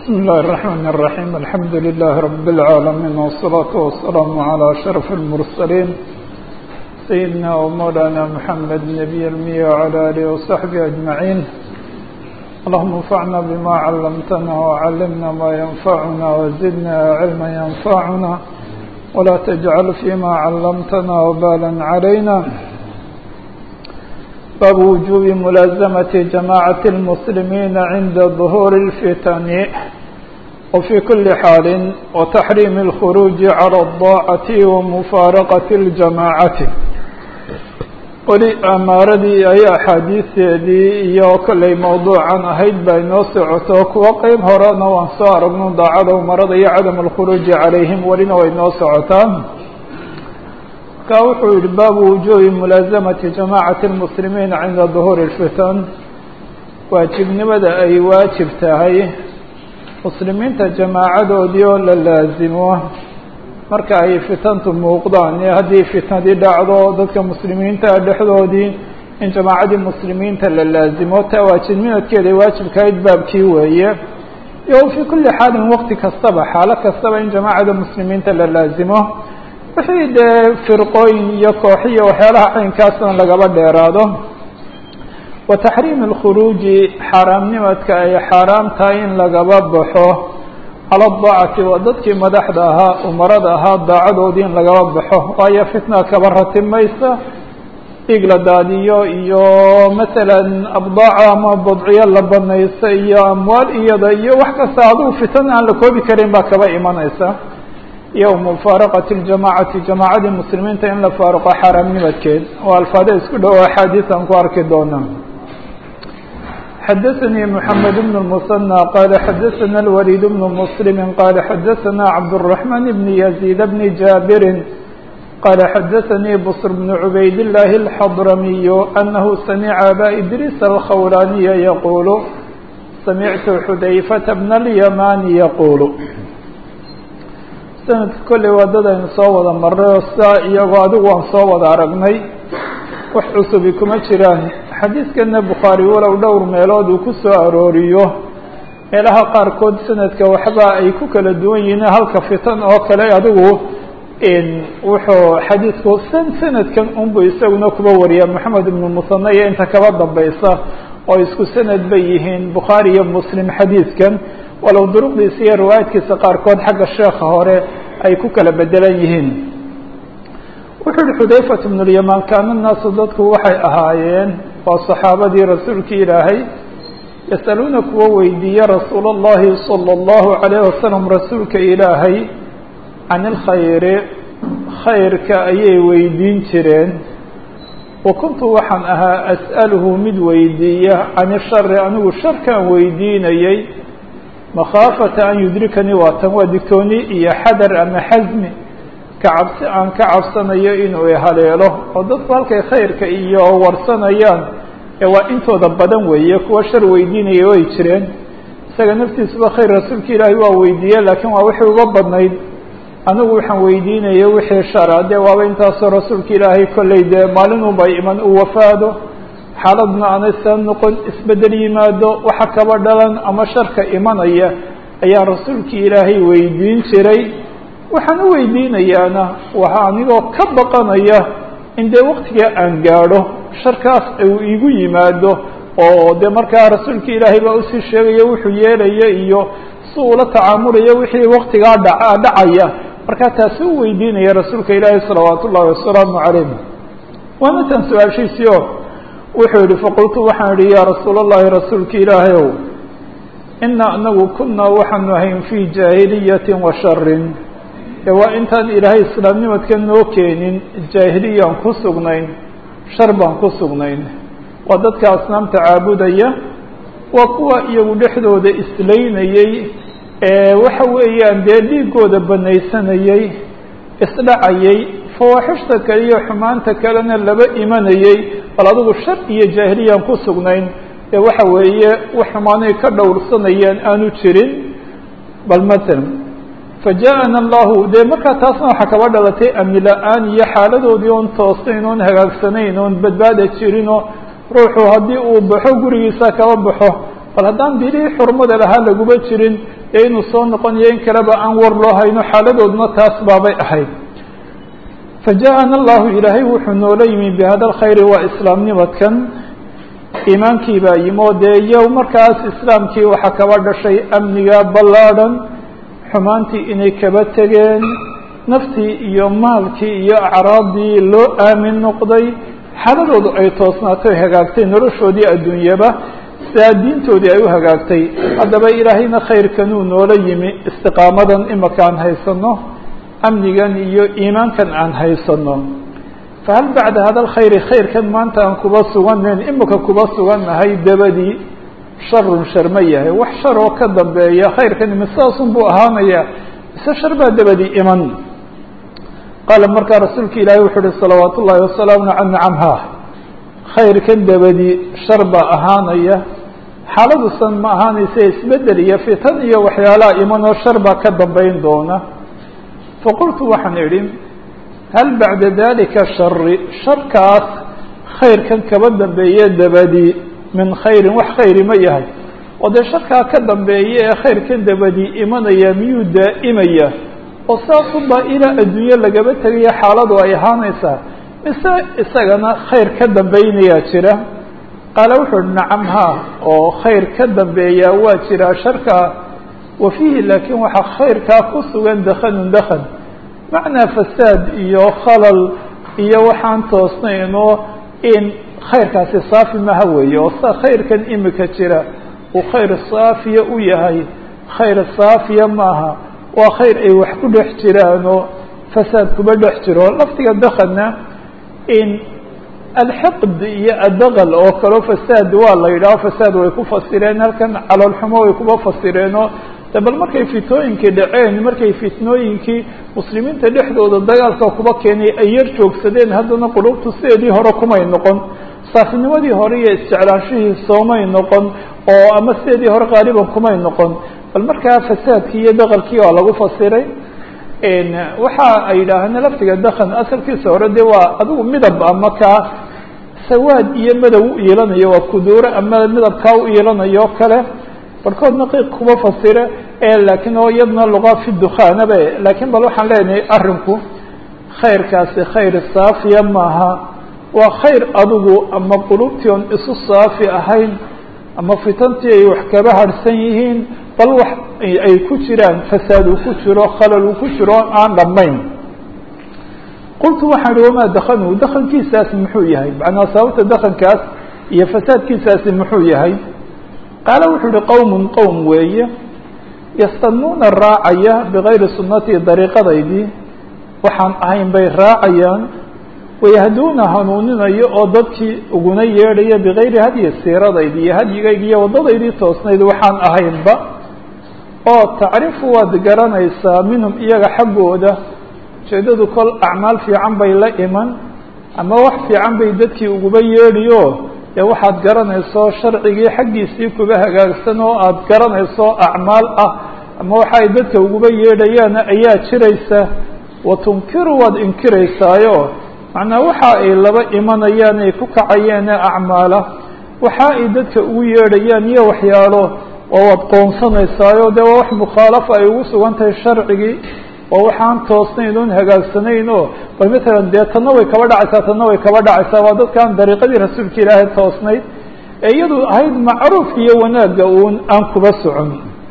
بسم الله الرحمن الرحيم الحمد لله رب العالمين والصلاة والسلام على أشرف المرسلين سيدنا ومولانا محمد نبي المية وعلى آله وصحبه أجمعين اللهم انفعنا بما علمتنا وعلمنا ما ينفعنا وزدنا علما ينفعنا ولا تجعل فيما علمتنا وبالا علينا باب وجوب ملازمة جماعة المسلمين عند ظهور الفتن وفي كل حال وتحريم الخروج على الضاعة ومفارقة الجماعة weli amaaradii ay axaadiisteedii iyo kollay mawduucan ahayd bay noo socoto kuwo qeyb horena waan soo aragno daacada umarada iyo cadam alkhuruuji calayhim welina way noo socotaa marka wuxuu yihi baabu wujuubi mulaasamati jamaacati lmuslimiina cinda duhuuri اlfitan waajibnimada ay waajib tahay muslimiinta jamaacadoodii oo la laazimo marka ay fitantu muuqdaan iyo haddii fitnadii dhacdo dadka muslimiinta dhexdoodii in jamaacadii muslimiinta la laazimo taa waajibnimadkeeda waajibkahayd baabkii weeye iyo fii kulli xaalin waqti kastaba xaalo kastaba in jamaacada muslimiinta la laazimo wixii dee firqooyin iyo kooxiyo waxyaalaha caynkaasna lagaba dheeraado wa taxriimi alkhuruuji xaaraamnimadka ay xaaraam tahay in lagaba baxo cala daacati waa dadkii madaxda ahaa umarada ahaa daacadoodii in lagaba baxo waayo fitna kaba ratimaysa dhiig la daadiyo iyo masalan abdaaca ama badciyo la banaysa iyo amwaal iyada iyo wax kasta adigu fitan aan la koobi karin baa kaba imanaysa iyo mufaaraqati ljamacati jamaacadii muslimiinta in la faaruqo xaaraamnimadkeed oo alfaada isku dhow axaadiis aan ku arki doona xadaثnي محamed بن المثنى qال xadaثna الوليد بن مسلم qال xadaثna cabدالرحمن بن يزيد بن جابر qال xadaثnي بصر بن عbayd اللh الحضرمي أنه سمع أbا إdrيس الkhولاني يقول سمعت xudayفة بن اليمان يقول sanadka kolley waadadaynu soo wada maray oo sidaa iyagoo adigu waan soo wada aragnay wax cusubi kuma jiraan xadiidkana bukhaari walow dhowr meelood uu ku soo arooriyo meelaha qaarkood sanadka waxba ay ku kala duwan yihiin halka fitan oo kale adigu wuxuu xadiidku san sanadkan unbu isaguna kuba wariya moxamed ibnu musane iyo inta kaba dambaysa oo isku sanad bay yihiin bukhaari iyo muslim xadiidkan walow duruqdiisa iyo riwaayadkiisa qaarkood xagga sheekha hore ay ku kala bedelan yihiin wuxuu uhi xudayfat bnu lyamaan kaana naasu dadku waxay ahaayeen waa saxaabadii rasuulkii ilaahay yasaluuna kuwa weydiiya rasuul اllahi salى اllahu alayh wasalam rasuulka ilaahay can ilkhayri khayrka ayay weydiin jireen wa kuntu waxaan ahaa as'aluhu mid weydiiya can ishari anigu sharkaan weydiinayay makhaafata an yudrikanii waatan waa digtooni iyo xadar ama xasmi ka cabsi aan ka cabsanayo inuu ihaleelo oo dadku halkay khayrka iyo warsanayaan ee waa intooda badan weeye kuwa shar weydiinaya way jireen isaga naftiisuba khayr rasuulka ilaahay waa weydiiye laakiin waa wixii uga badnayd anigu waxaan weydiinaya wixii shara dee waaba intaasoo rasuulka ilaahay kollay dee maalinunba iman uu wafaado xaaladna aanaysan noqon isbedel yimaado waxa kaba dhalan ama sharka imanaya ayaan rasuulkii ilaahay weydiin jiray waxaan u weydiinayaana waxa anigoo ka baqanaya in dee waktiga aan gaadho sharkaas uu igu yimaado oo dee markaa rasuulka ilaahay baa usii sheegaya wuxuu yeelaya iyo si uula tacaamulaya wixii waktigaa dha dhacaya markaa taasi u weydiinaya rasuulka ilaahay salawaatu ullahi wasalaamu calayh waana tan su-aashiisii o wuxuu yihi faqultu waxaan idhi yaa rasuul allahi rasuulka ilaahay ow ina anagu kunaa waxaanu ahayn fii jaahiliyatin wa sharin ee waa intaan ilaahay islaamnimadka noo keenin jaahiliyaan ku sugnayn shar baan ku sugnayn waa dadka asnaamta caabudaya waa kuwa iyagu dhexdooda islaynayey ee waxa weeyaan dee dhiigooda banaysanayey isdhacayay fawaaxishta kale iyo xumaanta kalena laba imanayey bal adigu shar iyo jaahiliyaan ku sugnayn ee waxa weeye wax xumaanay ka dhowrsanayaan aanu jirin bal matalan faja-ana allahu dee markaa taasna waxaa kaba dhalatay amni la-aan iyo xaaladoodii oon toosayn oon hagaagsanayn oon badbaada jirinoo ruuxu haddii uu baxo gurigiisa kaba baxo bal haddaan bilihii xurmada lahaa laguma jirin ee inuu soo noqonayo in kaleba aan war loo hayno xaaladoodna taas baabay ahayd faja-ana allahu ilaahay wuxuu noola yimi bihada alkhayri waa islaamnimadkan iimaankii baa yimi oo dee iyo markaas islaamkii waxaa kaba dhashay amniga ballaadhan xumaantii inay kaba tegeen naftii iyo maalkii iyo acraabdii loo aamin noqday xaaladoodu ay toosnaatay o hagaagtay noloshoodii adduunyaba sidaa diintoodii ay u hagaagtay haddaba ilaahayna khayrkanuu noola yimi istiqaamadan imaka aan haysano amnigan iyo iimaankan aan haysano fahal bacda hada alkhayri khayrkan maanta aan kuba sugannayn imika kuba sugannahay dabadii sharun shar ma yahay wax shar oo ka dambeeya khayrkan imi sidaasun buu ahaanaya mise shar baa dabadii iman qaala markaa rasuulka ilaahay wuxuu uhi salawaat ullaahi wasalaamu can nacamha khayrkan dabadii shar baa ahaanaya xaaladusan ma ahaanaysa isbedel iyo fitan iyo waxyaalaha imanoo shar baa ka dambeyn doona faqultu waxaan idhi hal bacda dalika shari sharkaas khayrkan kaba dambeeye dabadii min khayrin wax khayri ma yahay oo dee sharkaa ka dambeeye ee khayrkan dabadii imanaya miyuu daa'imaya oo saasuba ilaa adduunye lagaba tegayo xaaladu ay ahaanaysaa mise isagana khayr ka dambaynayaa jira qaala wuxuu uhi nacam ha oo khayr ka dambeeyaa waa jiraa sharkaa wa fiihi laakiin waxaa khayrkaa ku sugan dakhanun dakhan macnaa fasaad iyo khalal iyo waxaan toosnaynoo in khayrkaasi saafi maha weeye oo sa khayrkan imika jira uu khayr saafiya u yahay khayr saafiya maaha waa khayr ay wax ku dhex jiraanoo fasaad kuba dhex jiro laftiga dakhanna in alxiqd iyo adaqal oo kaleo fasaad waa la yidhaho fasaad way ku fasireen halkan caloolxumo way kuba fasireenoo de bal markay fitooyinkii dhaceen markay fitnooyinkii muslimiinta dhexdooda dagaalka kuba keenay ay yar joogsadeen haddana qulubtu sideedii hore kumay noqon saafinimadii hore iyo isjeclaanshihii soomay noqon oo ama sideedii hore qaaliban kumay noqon bal markaa fasaadkii iyo daqalkii waa lagu fasiray waxa ay yidhaaheen laftiga dakhan asalkiisa hore de waa adigu midab ama kaa sawaad iyo madow u iilanayo waa kuduure ama midabkaa u iilanayo o kale barhkoodna qiiq kuma fasire laakiin oo iyadna luqa fi dukhaanabe laakiin bal waxaan leenahay arrinku khayrkaasi khayr saafiya maaha waa khayr adigu ama qulubtii on isu saafi ahayn ama fitantii ay wax kaba harhsan yihiin bal wax ay ku jiraan fasaad uu ku jiro khalal uu ku jiro aan dhammayn qultu waxaan ihi wamaa dakanu dakankiisaasi muxuu yahay macnaa sababta dakankaas iyo fasaadkiisaasi muxuu yahay qaala wuxuu ihi qowmun qowm weeye yastanuuna raacaya bigayri sunnatii dariiqadaydii waxaan ahayn bay raacayaan wayahduuna hanuuninayo oo dadkii uguna yeedhaya bigayri hadyi siiradaydii iyo hadyigayga iyo waddadaydii toosnayd waxaan ahaynba oo tacrifu waad garanaysaa minhum iyaga xaggooda ujeeddadu kol acmaal fiican bay la iman ama wax fiican bay dadkii uguba yeedhiyo dee waxaad garanayso sharcigii xaggiisii kuba hagaagsan oo aada garanayso acmaal ah ama waxa ay dadka uguba yeedhayaan ayaa jiraysa wa tunkiru waad inkiraysaayo macnaa waxa ay laba imanayaan ay ku kacayeen acmaala waxa ay dadka ugu yeedhayaan iyo waxyaalo oo waad qoonsanaysaayo dee waa wax mukhaalafa ay ugu sugan tahay sharcigii oo waxaan toosnayn oon hagaagsanayn oo bal matalan dee tanna way kaba dhacaysaa tanna way kaba dhacaysaa waa dadkaan dariiqadii rasuulka ilaahay toosnayd ee iyadu ahayd macruufka iyo wanaagga uun aan kuba socon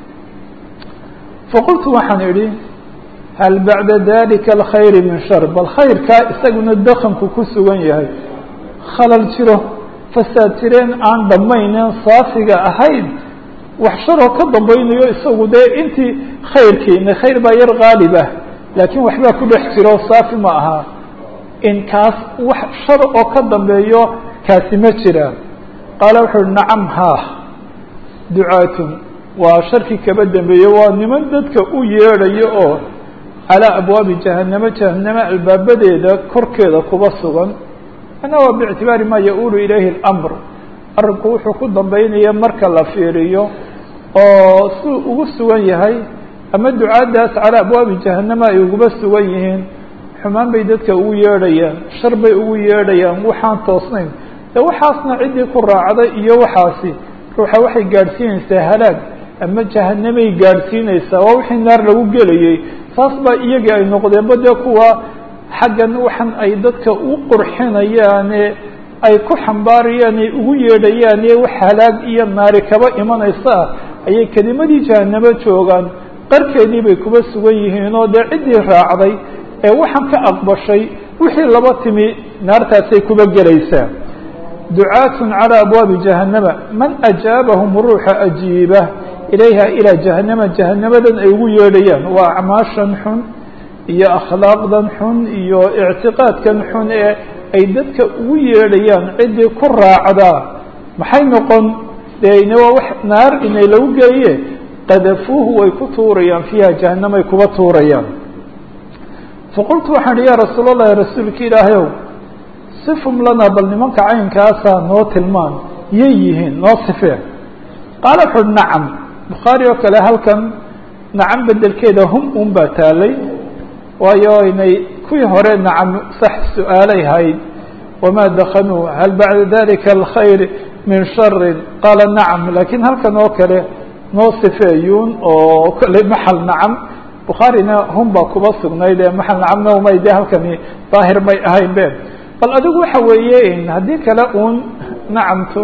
faqultu waxaan idhi hal bacda dalika alkhayri min shar bal khayrkaa isaguna dakanku ku sugan yahay khalal jiro fasaad jireen aan dhammaynen saafiga ahayd wax sharoo ka dambaynayo isagu dee intii khayrkiina khayr baa yar qaalib ah laakiin waxbaa ku dhex jiro saafi ma aha in kaas wax shar oo ka dambeeyo kaasi ma jira qaala wuxu uhi nacam haa ducaatun waa sharkii kaba dambeeye waa niman dadka u yeedhayo oo calaa abwaabi jahanamo jahanamo albaabadeeda korkeeda kuba sugan ana waa biictibaari maa ya-uulu ilayhi اlamr arrinku wuxuu ku dambeynaya marka la fiiriyo oo suu ugu sugan yahay ama ducaaddaas calaa abwaabi jahanama ay uguba sugan yihiin xumaan bay dadka ugu yeedhayaan shar bay ugu yeedhayaan waxaan toosnayn de waxaasna ciddii ku raacday iyo waxaasi ruuxa waxay gaadhsiinaysaa halaag ama jahanamay gaadhsiinaysaa waa wixii naar lagu gelayay saas baa iyagii ay noqdeenba dee kuwa xaggan waxan ay dadka u qurxinayaane ay ku xambaarayaan ay ugu yeedhayaan ee wax halaag iyo naari kaba imanaysa ayay kelimadii jahanamo joogaan qarkeedii bay kuba sugan yihiin oo dee ciddii raacday ee waxaan ka aqbashay wixii laba timi naartaasay kuba gelaysaa ducaatun calى abwaabi jahannama man ajaabahum ruuxa ajiiba ilayha ilaa jahanama jahanamadan ay ugu yeedhayaan waa acmaashan xun iyo akhlaaqdan xun iyo ictiqaadkan xun ee ay dadka ugu yeedhayaan ciddii ku raacdaa maxay noqon dee ina waa wax naar inay lagu geeye qadafuuhu way ku tuurayaan fiiha jahanamay kuba tuurayaan faqultu waxaan ihi ya rasuul allahi rasuulka ilaahayow sifum lana bal nimanka caynkaasaa noo tilmaan yay yihiin noo sifee qaala wuxu uhi nacam bukhaari oo kale halkan nacam bedelkeeda hum un baa taalay waayo inay kuwii hore nacam sax su-aalay hayd wamaa dakanuu hal bacda dalika alkhayr min sharin qaala nacam lakiin halkan oo kale noo sifeeyuun oo kale maxal nacam bukhaarina hum baa kuba sugnayd ee maxal nacamna umay de halkani daahir may ahayn be bal adigu waxa weeye haddii kale uun nacamtu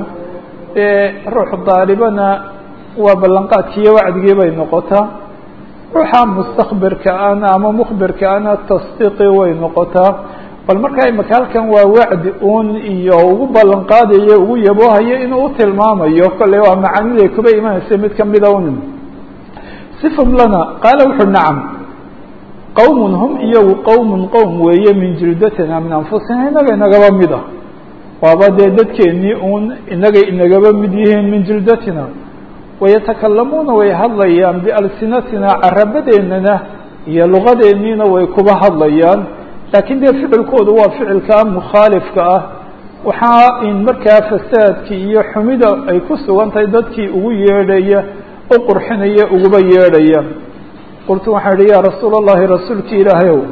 ruux daalibana waa ballanqaadkiiyo wacdigii bay noqotaa ruuxa mustakbirka ana ama mukbirka ana tasdiiqi way noqotaa bal markaa imaka halkan waa wacdi uun iyo ugu ballan qaadayo ugu yaboohayo inuu utilmaamayo kolley waa macaaniday kuba imanaysa mid kamida un sifum lana qaala wuxu nacam qowmun hum iyagu qowmun qowm weeye min jildatina min anfusina inaga inagaba mid ah waaba dee dadkeennii uun inagay inagaba mid yihiin min jildatina wayatakalamuuna way hadlayaan bialsinatina carabadeennana iyo luqadeenniina way kuba hadlayaan laakiin dee ficilkoodu waa ficilkaa mukhaalifka ah waxaa in markaa fasaadkii iyo xumida ay ku sugan tahay dadkii ugu yeedhaya u qurxinaya uguba yeedhaya qultu waxaan idhi yaa rasuula allahi rasuulki ilaahayow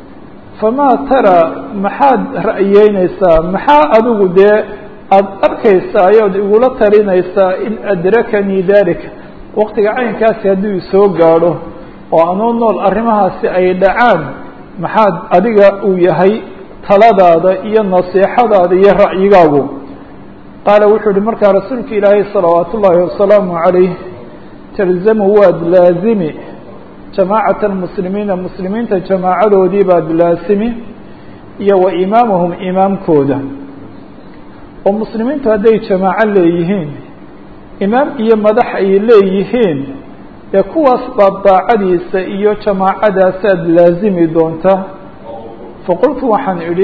famaa tara maxaad ra'yeynaysaa maxaa adigu dee aada arkaysaa ood igula talinaysaa in adrakanii dalika waqtiga caynkaasi hadduu isoo gaadho oo anoo nool arrimahaasi ay dhacaan maxaad adiga uu yahay taladaada iyo nasiixadaada iyo ra'yigaagu qaala wuxuu ihi markaa rasuulka ilaahay salawaat ullaahi wasalaamu calayh talzamu waad laazimi jamaacata almuslimiina muslimiinta jamaacadoodii baad laasimi iyo wa imaamahum imaamkooda oo muslimiintu hadday jamaaco leeyihiin imaam iyo madax ay leeyihiin dee kuwaas baad daacadiisa iyo jamaacadaasaad laazimi doontaa faqultu waxaan idhi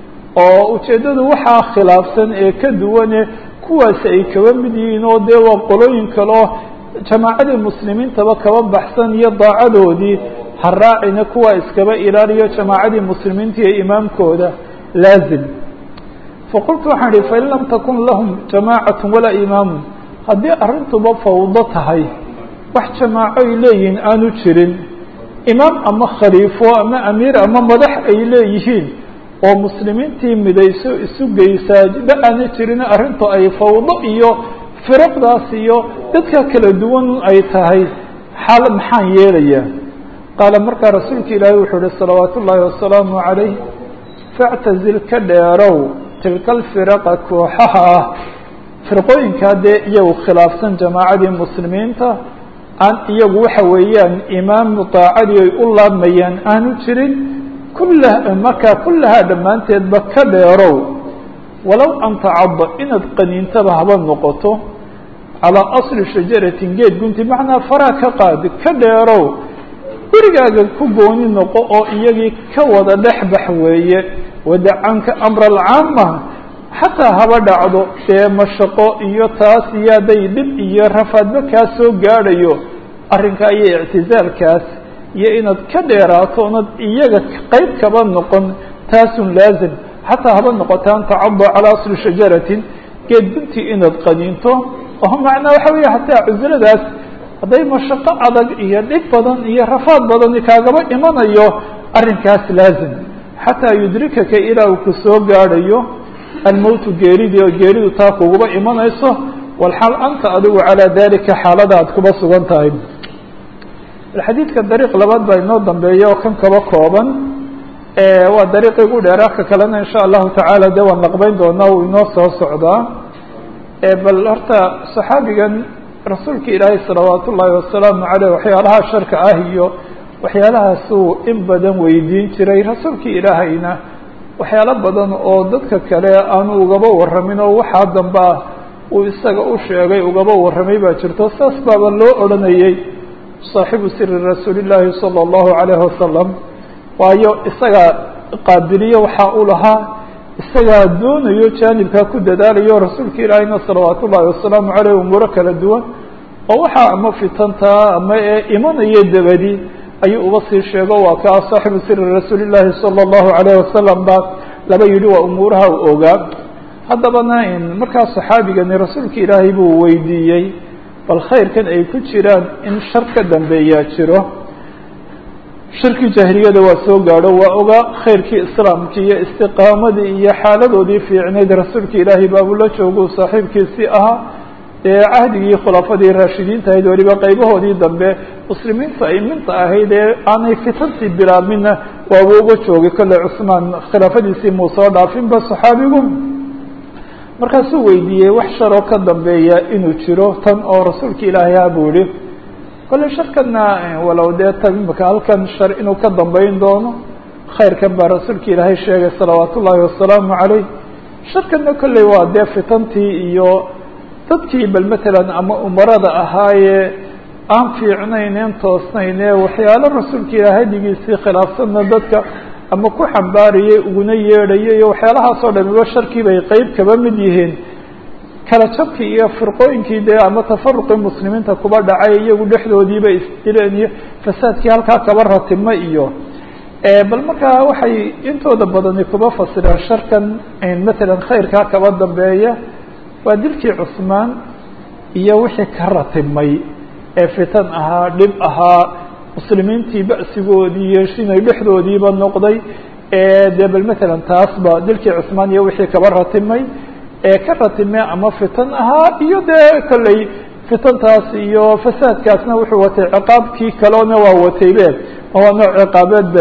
oo ujeeddadu waxaa khilaafsan ee ka duwane kuwaasi ay kaba mid yihiin oo dee waa qolooyin kaleo jamaacadii muslimiintaba kaba baxsan iyo daacadoodii ha raacina kuwaa iskaba ilaaliyo jamaacadii muslimiinta iyo imaamkooda laazim faqultu waxaan idhi fain lam takun lahum jamaacatu walaa imaamun haddii arrintuba fawdo tahay wax jamaaco ay leeyihiin aanu jirin imaam ama khaliifo ama amiir ama madax ay leeyihiin oo muslimiintii midayso isu geysaa ba aana jirin arrintu ay fawdo iyo firaqdaas iyo dadka kala duwan ay tahay xaal maxaan yeelayaa qaala markaa rasuulka ilaahay wuxuu uhi salawaat ullaahi wasalaamu calayh factazil ka dheerow tilka alfiraqa kooxaha ah firqooyinkaa dee iyagu khilaafsan jamaacadii muslimiinta aan iyagu waxa weeyaan imaam daacadii ay u laabmayaan aanu jirin kulla markaa kullahaa dhammaanteedba ka dheerow walow an tacadda inaad qaniintaba haba noqoto calaa asli shajaratin geed gunti macnaa faraa ka qaadi ka dheerow gurigaaga ku gooni noqo oo iyagii ka wada dhexbax weeye wadacanka amra alcaama xataa haba dhacdo dee mashaqo iyo taas iyo hadday dhib iyo rafaadba kaa soo gaadhayo arrinkaa iyo ictizaalkaas iyo inaad ka dheeraato onad iyaga qeyb kaba noqon taasun laazim xataa haba noqota an tacada calaa asli shajaratin geed guntii inaad qaniinto oo macnaa waxa weeye hataa cusiladaas hadday mashaqo adag iyo dhib badan iyo rafaad badan kaagaba imanayo arrinkaas laazim xataa yudrikaka ilaa uu ku soo gaadhayo almowtu geeridii oo geeridu taa kuguba imanayso walxaal anta adigu calaa dalika xaalada aad kuba sugan tahay xadiidka dariiq labaad baa inoo dambeeya oo kan kaba kooban waa dariiqii ugu dheeraa ka kalena insha allahu tacaala dee waan laqbeyn doonaa uu inoo soo socdaa bal horta saxaabigan rasuulka ilaahay salawaat ullaahi wasalaamu caleyh waxyaalaha sharka ah iyo waxyaalahaasuu in badan weydiin jiray rasuulka ilaahayna waxyaalo badan oo dadka kale aanu ugaba warramin oo waxaa dambe ah uu isaga u sheegay ugaba warramay baa jirto saas baaba loo odhanayey saaxibu siri rasuuli llaahi sala allahu calayhi wasalam waayo isagaa qaabiliyo waxaa u lahaa isagaa doonayo jaanibkaa ku dadaalayo rasuulka ilaahayna salawaat ullaahi wasalaamu caleyh umuuro kala duwan oo waxaa ama fitantaa ama ee imanaya dabadi ayuu uba sii sheego waa kaa saaxibu siri rasuuli llaahi sala allahu calayh wasalam baa laba yidhi waa umuuraha u ogaa haddabana markaa saxaabigani rasuulka ilaahay buu weydiiyey bal khayrkan ay ku jiraan in shar ka dambeeyaa jiro shirkii jaahiliyada waa soo gaadho waa ogaa khayrkii islaamkii iyo istiqaamadii iyo xaaladoodii fiicnayd rasuulka ilaahay baabula jooguu saaxiibkiisii ahaa ee cahdigii khulafadii raashidiinta ahayd weliba qaybahoodii dambe muslimiinta iminta ahayd ee aanay fitantii bilaabminna waaba uga joogay kolley cusmaan khilaafadiisii muu soo dhaafinba saxaabigu markaasuu weydiiyey wax sharoo ka dambeeya inuu jiro tan oo rasuulka ilaahay ha buu yihi kolley sharkana walow dee ta imika halkan shar inuu ka dambeyn doono khayrkan baa rasuulka ilaahay sheegay salawaat ullaahi wasalaamu caleyh sharkana kolley waa dee fitantii iyo dadkii bal matalan ama umarada ahaayee aan fiicnayn een toosnayn ee waxyaalo rasuulka ilaah hadigiisii khilaafsanna dadka ama ku xambaarayay uguna yeedhayay iyo waxyaalahaasoo dhamiba sharkii bay qeyb kaba mid yihiin kala jabkii iyo firqooyinkii dee ama tafaruqii muslimiinta kuba dhacay iyagu dhexdoodiiba isdileen iyo fasaadkii halkaa kaba ratima iyo bal markaa waxay intooda badani kuba fasireen sharkan matalan khayrkaa kaba dambeeya waa dilkii cusmaan iyo wixii ka ratimay ee fitan ahaa dhib ahaa muslimiintii ba'sigoodii iyo inay dhexdoodiiba noqday dee bal matalan taasba dilkii cusmaan iyo wixii kaba ratimay ee ka ratime ama fitan ahaa iyo dee kolley fitantaas iyo fasaadkaasna wuxuu watay ciqaabkii kaleona waa wataybe waa nooc ciqaabeedbe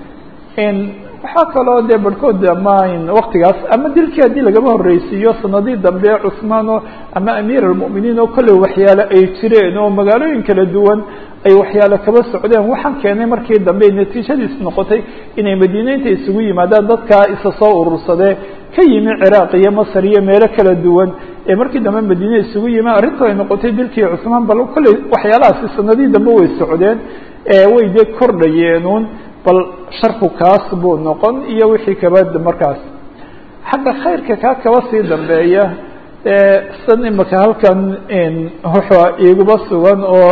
waxaa kaloo dee barhkood ama waktigaas ama dilkii haddii lagaba horreysiiyo sanadii dambe cusmaano ama amiir almu'miniin oo kolley waxyaale ay jireen oo magaalooyin kala duwan ay waxyaale kaba socdeen waxaan keenay markii dambe natiijadiis noqotay inay madiineynta isugu yimaadaan dadkaa isa soo urursadee ka yimi ciraaq iyo masar iyo meelo kala duwan ee markii dambe madiine isugu yimi arrintu ay noqotay dilkii cusmaan bal kolley waxyaalahaasi sanadii dambe way socdeen way dee kordhayeenuun bal sharku kaas buu noqon iyo wixii kaba markaas xagga khayrka kaa kaba sii dambeeya san imika halkan wuxua iguba sugan oo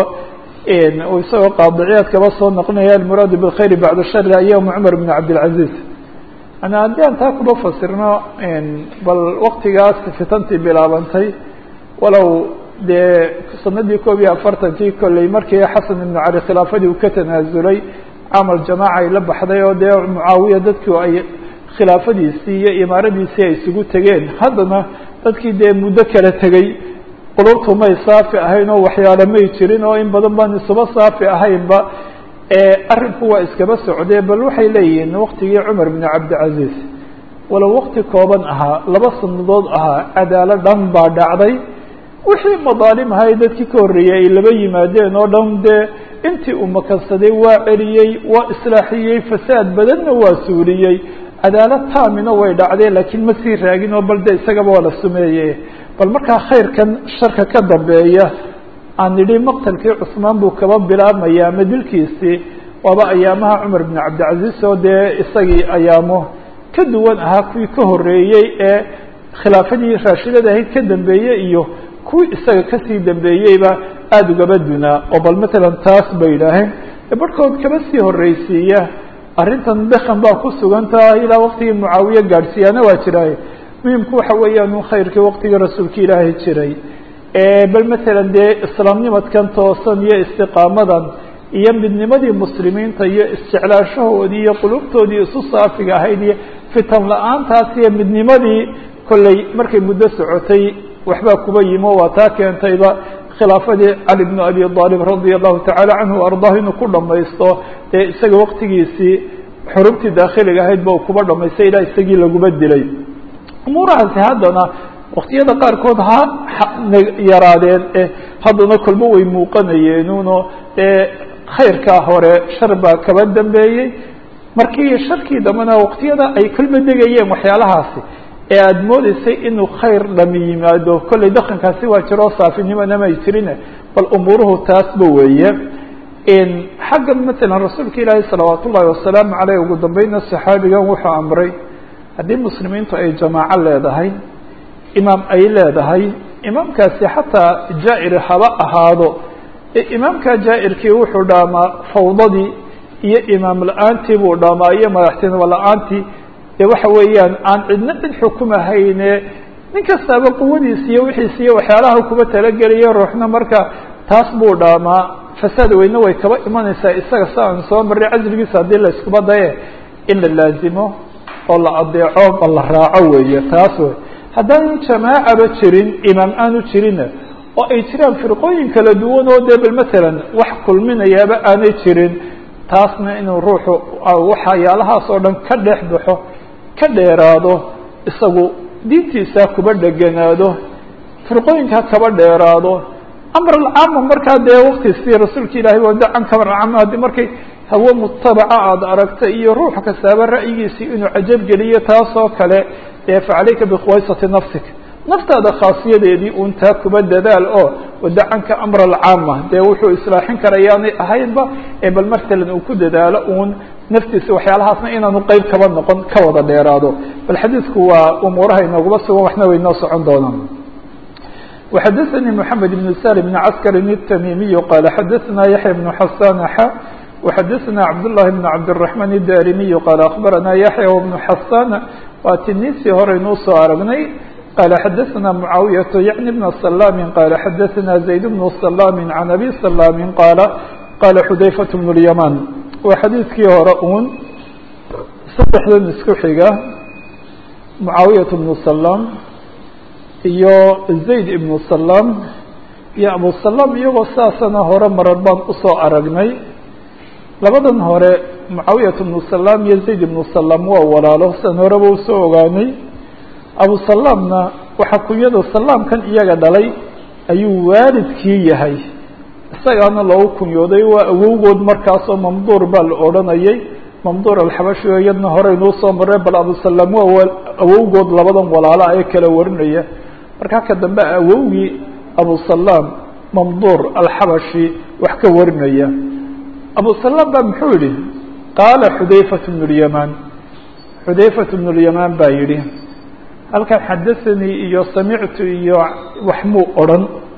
isagoo qaadiciyaad kaba soo noqonaya almuraadu bilkhayri bacda shari ayama cumar bn cabdilcaziz ana haddii aan taa kuba fasirno bal waktigaas fitantii bilaabantay walow dee sanadii koob iyo afartankii kolley markii xasan ibnu cali khilaafadii uu ka tanaasulay camal jamaaca ay la baxday oo dee mucaawiya dadku ay khilaafadiisii iyo imaaradiisii ay isugu tegeen haddana dadkii dee muddo kala tegey qulubtu may saafi ahayn oo waxyaale may jirin oo in badan baan isuba saafi ahaynba arrinku waa iskaba socdee bal waxay leeyihiin waktigii cumar bn cabdilcaziz walow wakti kooban ahaa laba sanadood ahaa cadaalo dhan baa dhacday wixii madaalim ahay dadkii ka horreeyey ay laba yimaadeen oo dhan dee intii uu makansaday waa celiyey waa islaaxiyey fasaad badanna waa suuriyey cadaalad taamina way dhacdeen laakiin ma sii raagin oo bal de isagaba waa la sumeeye bal markaa khayrkan sharka ka dambeeya aan nidhi maqtalkii cusmaan buu kaba bilaabmaya ama dilkiisii waaba ayaamaha cumar bn cabdilcaziz oo dee isagii ayaamo ka duwan ahaa kuwii ka horreeyey ee khilaafadii raashidada ahayd ka dambeeyey iyo kuwii isaga kasii dambeeyeyba aada ugaba dunaa oo bal matalan taas bay yidhaaheen barhkood kaba sii horreysiiya arrintan dekan baa ku sugantaha ilaa waktigii mucaawiye gaadhsiiyaana waa jiraaye muhimku waxa weeyaan un khayrkii waktigii rasuulka ilaahay jiray bal matalan dee islaamnimadkan toosan iyo istiqaamadan iyo midnimadii muslimiinta iyo isjeclaashahoodii iyo qulubtoodii isu saafiga ahayd iyo fitan la-aantaas iyo midnimadii kolley markay muddo socotay waxbaa kuba yimo waa taa keentayba khilaafadii cali bnu abi aalib radia allahu tacala canhu ardaah inuu ku dhamaysto dee isaga waqtigiisii xurubtii daakhiliga ahayd ba kuba dhamaystay ilaa isagii laguba dilay umuurahaasi haddana waktiyada qaarkood ha yaraadeen e haddana kolba way muuqanayeenuno dee khayrkaa hore shar baa kaba dambeeyey markii sharkii dambena waktiyada ay kolba degayeen waxyaalahaasi ee aada moodeysay inuu khayr dhami yimaado kollay dhaqankaasi waa jiroo saafinimona may jirine bal umuuruhu taasba weeye xagga matalan rasuulka ilaahi salawaat ullahi wasalaamu caleyh ugu dambeyna saxaabigan wuxuu amray haddii muslimiintu ay jamaaco leedahay imaam ay leedahay imaamkaasi xataa jaa-ir haba ahaado imaamka jaa-irkii wuxuu dhaamaa fawdadii iyo imaam la-aantii buu dhaamaa iyo madaxtinimo la-aantii dee waxa weeyaan aan cidna cid xukumahayne nin kastaaba quwadiisa iyo wixiisa iyo waxyaalaha kuba talageliya ruuxna marka taas buu dhaamaa fasaad weyne way kaba imanaysaa isaga sa aan soo marray casrigiisa haddii la iskuba daye in la laazimo oo la adeeco ma la raaco weeye taas wey haddaanu jamaacaba jirin imaam aanu jirinna oo ay jiraan firqooyin kala duwan oo dee bal matalan wax kulminayaaba aanay jirin taasna inuu ruuxu waxyaalahaas oo dhan ka dhex baxo ka dheeraado isagu diintiisa kuba dheganaado firqooyinkaa kaba dheeraado amr alcaama markaa dee waktiisii rasuulka ilahi wadacan kamar alcaama haddii markay hawo mutabaca aada aragta iyo ruux kastaaba ra'yigiisii inuu cajab geliyo taasoo kale dee facalayka bikhuwaysati nafsik naftaada khaasiyadeedii uun taa kuba dadaal oo wadacanka amr alcaama dee wuxuu islaaxin karayaanay ahaynba ee bal matalan uu ku dadaalo uun naftiisa waxyaalahaasna inaanu qeyb kaba noqon ka wada dheeraado bal xadiidku waa umuuraha inooguma sugan waxna way noo socon doonaan وxadثnي محamed بن sal بن cskr التmimiي qال xadثna yaحyى بن xasan x وxadثna cabdاللahi بن cabdالرحمن الdarimiي qال أخbarana yaحyى وبن xasan waa tinisii horeynuu soo aragnay qال xadثna معaawiyaة yعnي بن سلام qال xadثna زayd بن سلام عن أbي سلام qال qال xudayفة بن اليمان waa xadiidkii hore un saddexdan isku xiga معaawiyaة بن سلام iyo zayd ibnu salam iyo abu salam iyagoo saasana hore marar baan usoo aragnay labadan hore mucaawiyat ibnu salam iyo zayd ibnu salam waa walaalo san horeba usoo ogaanay abu salamna waxaa kunyada salaamkan iyaga dhalay ayuu waalidkii yahay isagaana loogu kunyooday waa awowgood markaasoo mamduur baa la odhanayay mamduur alxabashi oo iyadna horeynuu soo maray bal abu salam waa awowgood labadan walaala ee kala warinaya markaa ka dambe awowgii abu salam mamduur alxabashi wax ka warinaya abu salam baa muxuu yihi qaala xudayfat bnu lyamaan xudayfat bnu lyamaan baa yihi halkan xadaanii iyo samictu iyo wax muu odrhan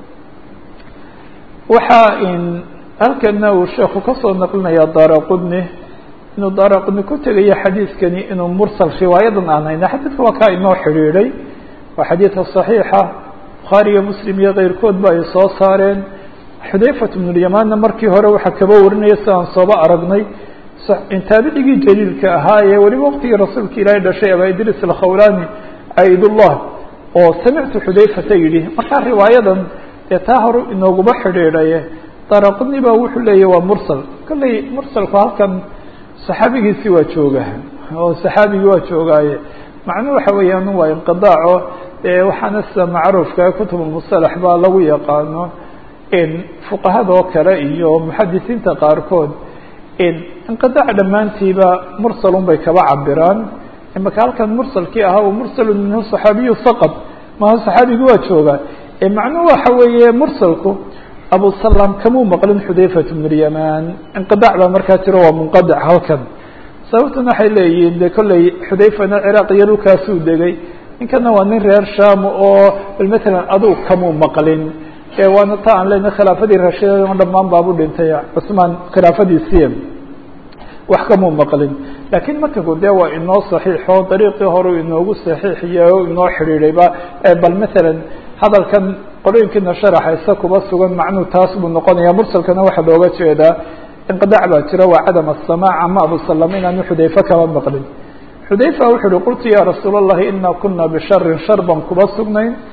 waxaa in halkana uu sheeku kasoo naqlinaya daara qudni inuu daara qudni ku tegayo xadiidkani inuu mursal riwaayadan aan hayna xadiidka waa kaa inoo xidhiidhay waa xadiidka صaxiixa bukhaariyo muslim iyo keyrkood ba ay soo saareen xudayfat bnu lyamaanna markii hore waxaa kaba warinaya si aan sooba aragnay taabicigii jaliilka ahaa ee weliba waqtigii rasuulka ilaahay dhashay aba idris alkhawlani caidullah oo samictu xudayfata yidhi markaa riwaayadan dee taa hore inooguma xidhiidhaye daraqudni ba wuxuu leeyahy waa mursal kolley mursalku halkan saxaabigiisi waa jooga oo saxaabigii waa joogaaye macnuu waxa weeyaan waa inqidaaco waxaana sida macruufka kutub musalax baa lagu yaqaano fuqahadoo kale iyo muxadisiinta qaarkood inqidaac dhammaantiiba mursalun bay kaba cabiraan imaka halkan mursalkii ahaa mursalu minhu صaxaabiyu faqad maha صaxaabigi waa jooga macnuhu waxa weeye mursalku abu salam kamuu maqlin xudayfat bn lyamaan inqidaac baa markaa jiro waa munqadic halkan sababtuna waxay leeyihiin de kolley xudayfana ciraaq iyo dhulkaasuu degay ninkana waa nin reer sham oo bal matalan aduu kamuu maqlin waana ta aan lena khilaafadii raashidada dhamaan baabu dhintay cusmaan khilaafadiisii wax kamuu maqlin lakiin matanku de waa inoo saxiixo dariiqii hore inoogu saxiixiye o inoo xidhiidhayba bal matalan hadalkan qolooyinkiina sharaxaysa kuba sugan macnuu taas buu noqonaya mursalkana waxaa looga jeedaa inqidaac baa jira waa cadam aلsamaac ama abu salam inaanu xudayfe kaba maqlin xudayfa wuxuu uhi qultu ya rasuul الlahi ina kuna bisharin shar baan kuba sugnayn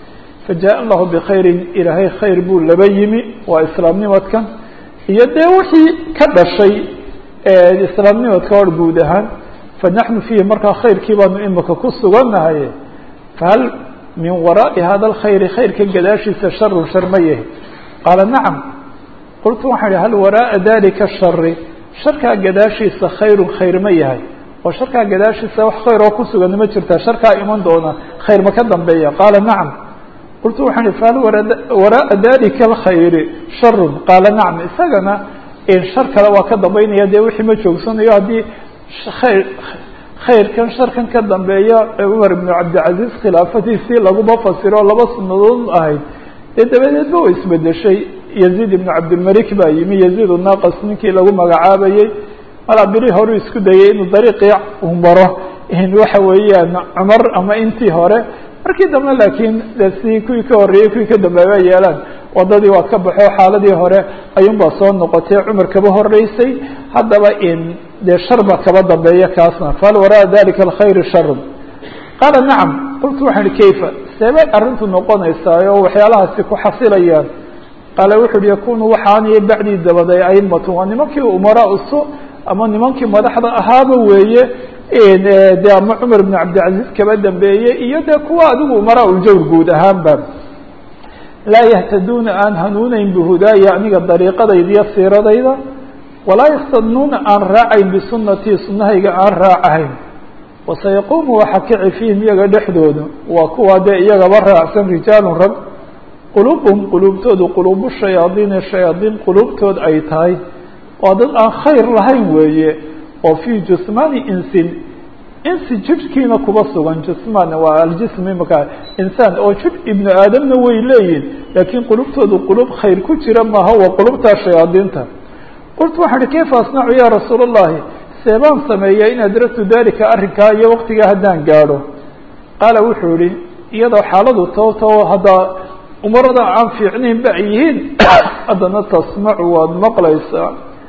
fajaء allahu bkhayri ilaahay khayr buu laba yimi waa islaamnimadkan iyo dee wixii ka dhashay islaamnimadka or guud ahaan fanaxnu fiihi markaa khayrkii baanu imika ku sugannahay fahal min waraaءi hada اlkhayri khayrka gadaashiisa sharun shar ma yahi qaala nacam qultu waxaan ihi hal waraaءa dalika shari sharkaa gadaashiisa khayrun khayr ma yahay oo sharkaa gadaashiisa wax khayr oo ku sugan ma jirta sharkaa iman doona khayr ma ka dambeeya qaala nacam qultu waxaan ihi fahal waraaءa dalika اlkhayri sharun qaala nacam isagana shar kale waa ka dambeynaya dee wixii ma joogsanayo haddii khayr khayrkan sharkan ka dambeeya cumar ibnu cabdilcaziiz khilaafadiisii laguma fasiro o laba sanadood ahayd dee dabadeedba way isbedeshay yaziid ibnu cabdilmalik baa yimi yaziid unaqas ninkii lagu magacaabayey malaa beri horu isku dayay inuu dariiqii u maro waxa weeyaan cumar ama intii hore markii dambe laakiin de si kuwii ka horreeyey kuwii ka dambeeya yeelaan wadadii waa ka baxo xaaladii hore ayuunbaa soo noqotay cumar kaba horeysay haddaba in dee shar ba kaba dambeeya kaasna fahal wara'a dalika alkhayri sharun qaala nacam qultu waxaan ihi kayfa seebay arrintu noqonaysaa oo waxyaalahaasi ku xasilayaan qaala wuxu uhi yakunu waxaaniyo bacdii dabaday aimatu waa nimankii umaraa usu ama nimankii madaxda ahaaba weeye de ama cumar ibn cabdilcaziiz kaba dambeeyey iyo dee kuwa adigu umaraa uljawr guud ahaanba laa yahtaduuna aan hanuuneyn bihudaaya aniga dariiqadayda iyo siiradayda walaa yastanuuna aan raacayn bisunatii sunahayga aan raacahayn wasayaquumu waxa kici fiihim iyaga dhexdooda waa kuwa dee iyagaba raacsan rijaalun rag quluubhum quluubtoodu quluubu shayaadiini shayaadiin quluubtood ay tahay waa dad aan khayr lahayn weeye oo fii jusmaani insin insi jidhkiina kuba sugan jusmaan waa aljism imaka insaan oo jidh ibnu aadamna way leeyihin laakiin qulubtoodu qulub khayr ku jira maaha waa qulubtaa shayaadiinta qultu waxaan ihi kayfa asnacu ya rasuul اllahi seebaan sameeya in adragtu dalika arrinkaa iyo waqtigaa haddaan gaadho qaala wuxuu yihi iyadoo xaaladu toobtoo haddaa umarada aan fiicnayn ba ay yihiin haddana tasmacu waad maqlaysaa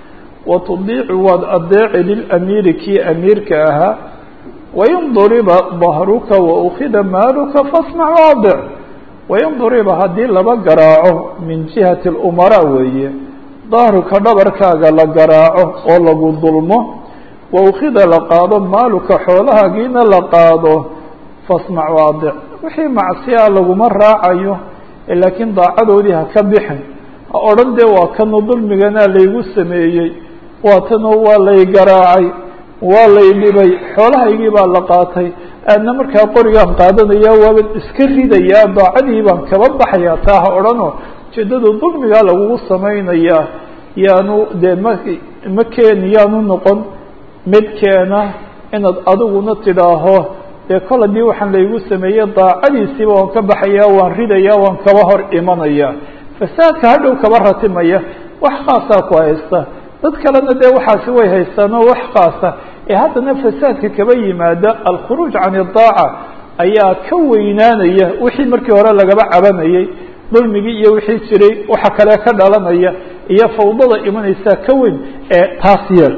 wa tudiicu waad adeeci lilamiiri kii amiirka ahaa wain duriba dahruka waukida maaluka fasmac waadic wain duriba haddii laba garaaco min jihati اlumaraa weeye dahruka dhabarkaaga la garaaco oo lagu dulmo waukida la qaado maaluka xoolahaagiina la qaado fasmac waadic wixii macsiyaa laguma raacayo laakiin daacadoodii ha ka bixin ha odhan dee waa kanu dulmiganaa laygu sameeyey waa tanoo waa lay garaacay waa lay dhibay xoolahaygii baa la qaatay aadna markaa qorigaan qaadanaya waaban iska ridayaa daacadii baan kaba baxayaa taa ha odhanoo ujeeddada dulmigaa lagugu samaynayaa yaanu dee ma ma keeni yaanu noqon mid keena inaad adiguna tidhaaho dee kol haddii waxaan laygu sameeyey daacadiisiiba waan ka baxayaa waan ridayaa waan kaba hor imanaya fasaadka hadhow kaba ratimaya wax khaasaa ku haysta dad kalena dee waxaasi way haystaan oo wax khaasa ee haddana fasaadka kaba yimaada alkhuruuj can idaaca ayaa ka weynaanaya wixii markii hore lagaba cabanayay dulmigii iyo wixii jiray waxa kale ka dhalanaya iyo fawdada imanaysaa ka weyn ee taas yeel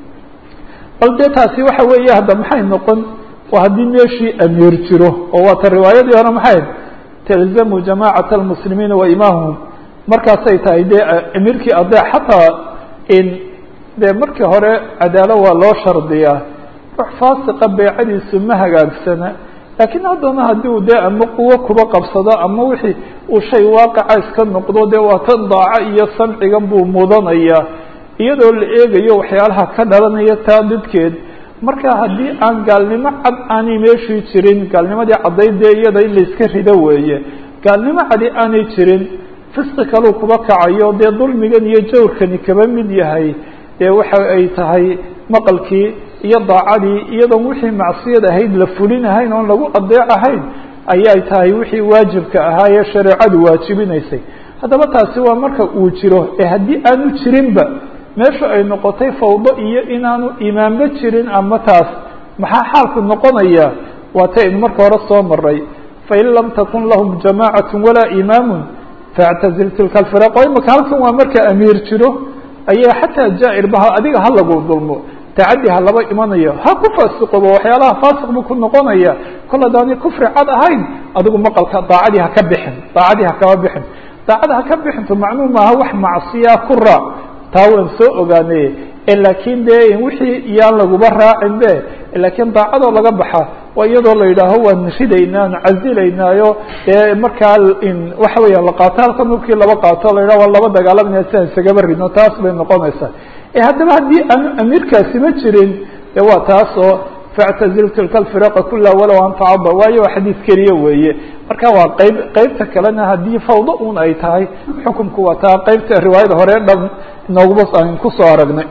bal dee taasi waxa weeye hadda maxay noqon waa haddii meeshii amiir jiro oo waata riwaayadii hore maxay talzamu jamaacata almuslimiina wa imaamhum markaasay tahay dee amiirkii adeec xataa in dee markii hore cadaalo waa loo shardiyaa ruux faasiqa beecadiisu ma hagaagsana laakiin haddana haddii uu dee ama quwo kuba qabsado ama wixii uu shay waaqica iska noqdo dee waa tan daaco iyo samcigan buu mudanayaa iyadoo la eegayo waxyaalaha ka dhalanaya taa didkeed marka haddii aan gaalnimo cad aanay meeshii jirin gaalnimadii caddayd dee iyada in layska rido weeye gaalnimo cadi aanay jirin fisqi kaluu kuba kacayo dee dulmigan iyo jawrkani kaba mid yahay dee waxa ay tahay maqalkii iyo daacadii iyadoon wixii macsiyad ahayd la fulinahayn oon lagu adeecahayn ayay tahay wixii waajibka ahaa ee shareecadu waajibinaysay haddaba taasi waa marka uu jiro ee haddii aanu jirinba meeshu ay noqotay fawdo iyo inaanu imaanba jirin ama taas maxaa xaalku noqonaya waa ta aynu marka hore soo maray fain lam takun lahum jamacat walaa imaamu faاctazil tilka alfiraq o imaka halkan waa marka amiir jiro ayaa xataa jaairbaha adiga ha lagu dulmo tacaddi ha laba imanayo ha ku faasiqobo waxyaalaha faasiq buu ku noqonaya kol haddaanay kufri cad ahayn adigu maqalka daacadii ha ka bixin daacadii ha kaba bixin daacada ha ka bixinto macnuu maaha wax macsiya ku raac taa waan soo ogaanay laakiin de wixii iyaan laguba raacin be laakiin daacadoo laga baxa waa iyadoo la yidhaaho waan ridaynaa aan casilaynaayo dee markaa waxa weya la qaato halka nurkii laba qaato la yidhaho waa laba dagaalamayna si aan isagaba ridno taas bay noqonaysaa haddaba haddii aanu amiirkaasi ma jirin de waa taasoo factazil tilka alfiraqa kulaha walow an tacada waayo waa xadiis keliya weeye marka waa qeyb qeybta kalena haddii fawdo un ay tahay xukumku waa taa qeybta riwaayada hore dhan inoogba aan kusoo aragnay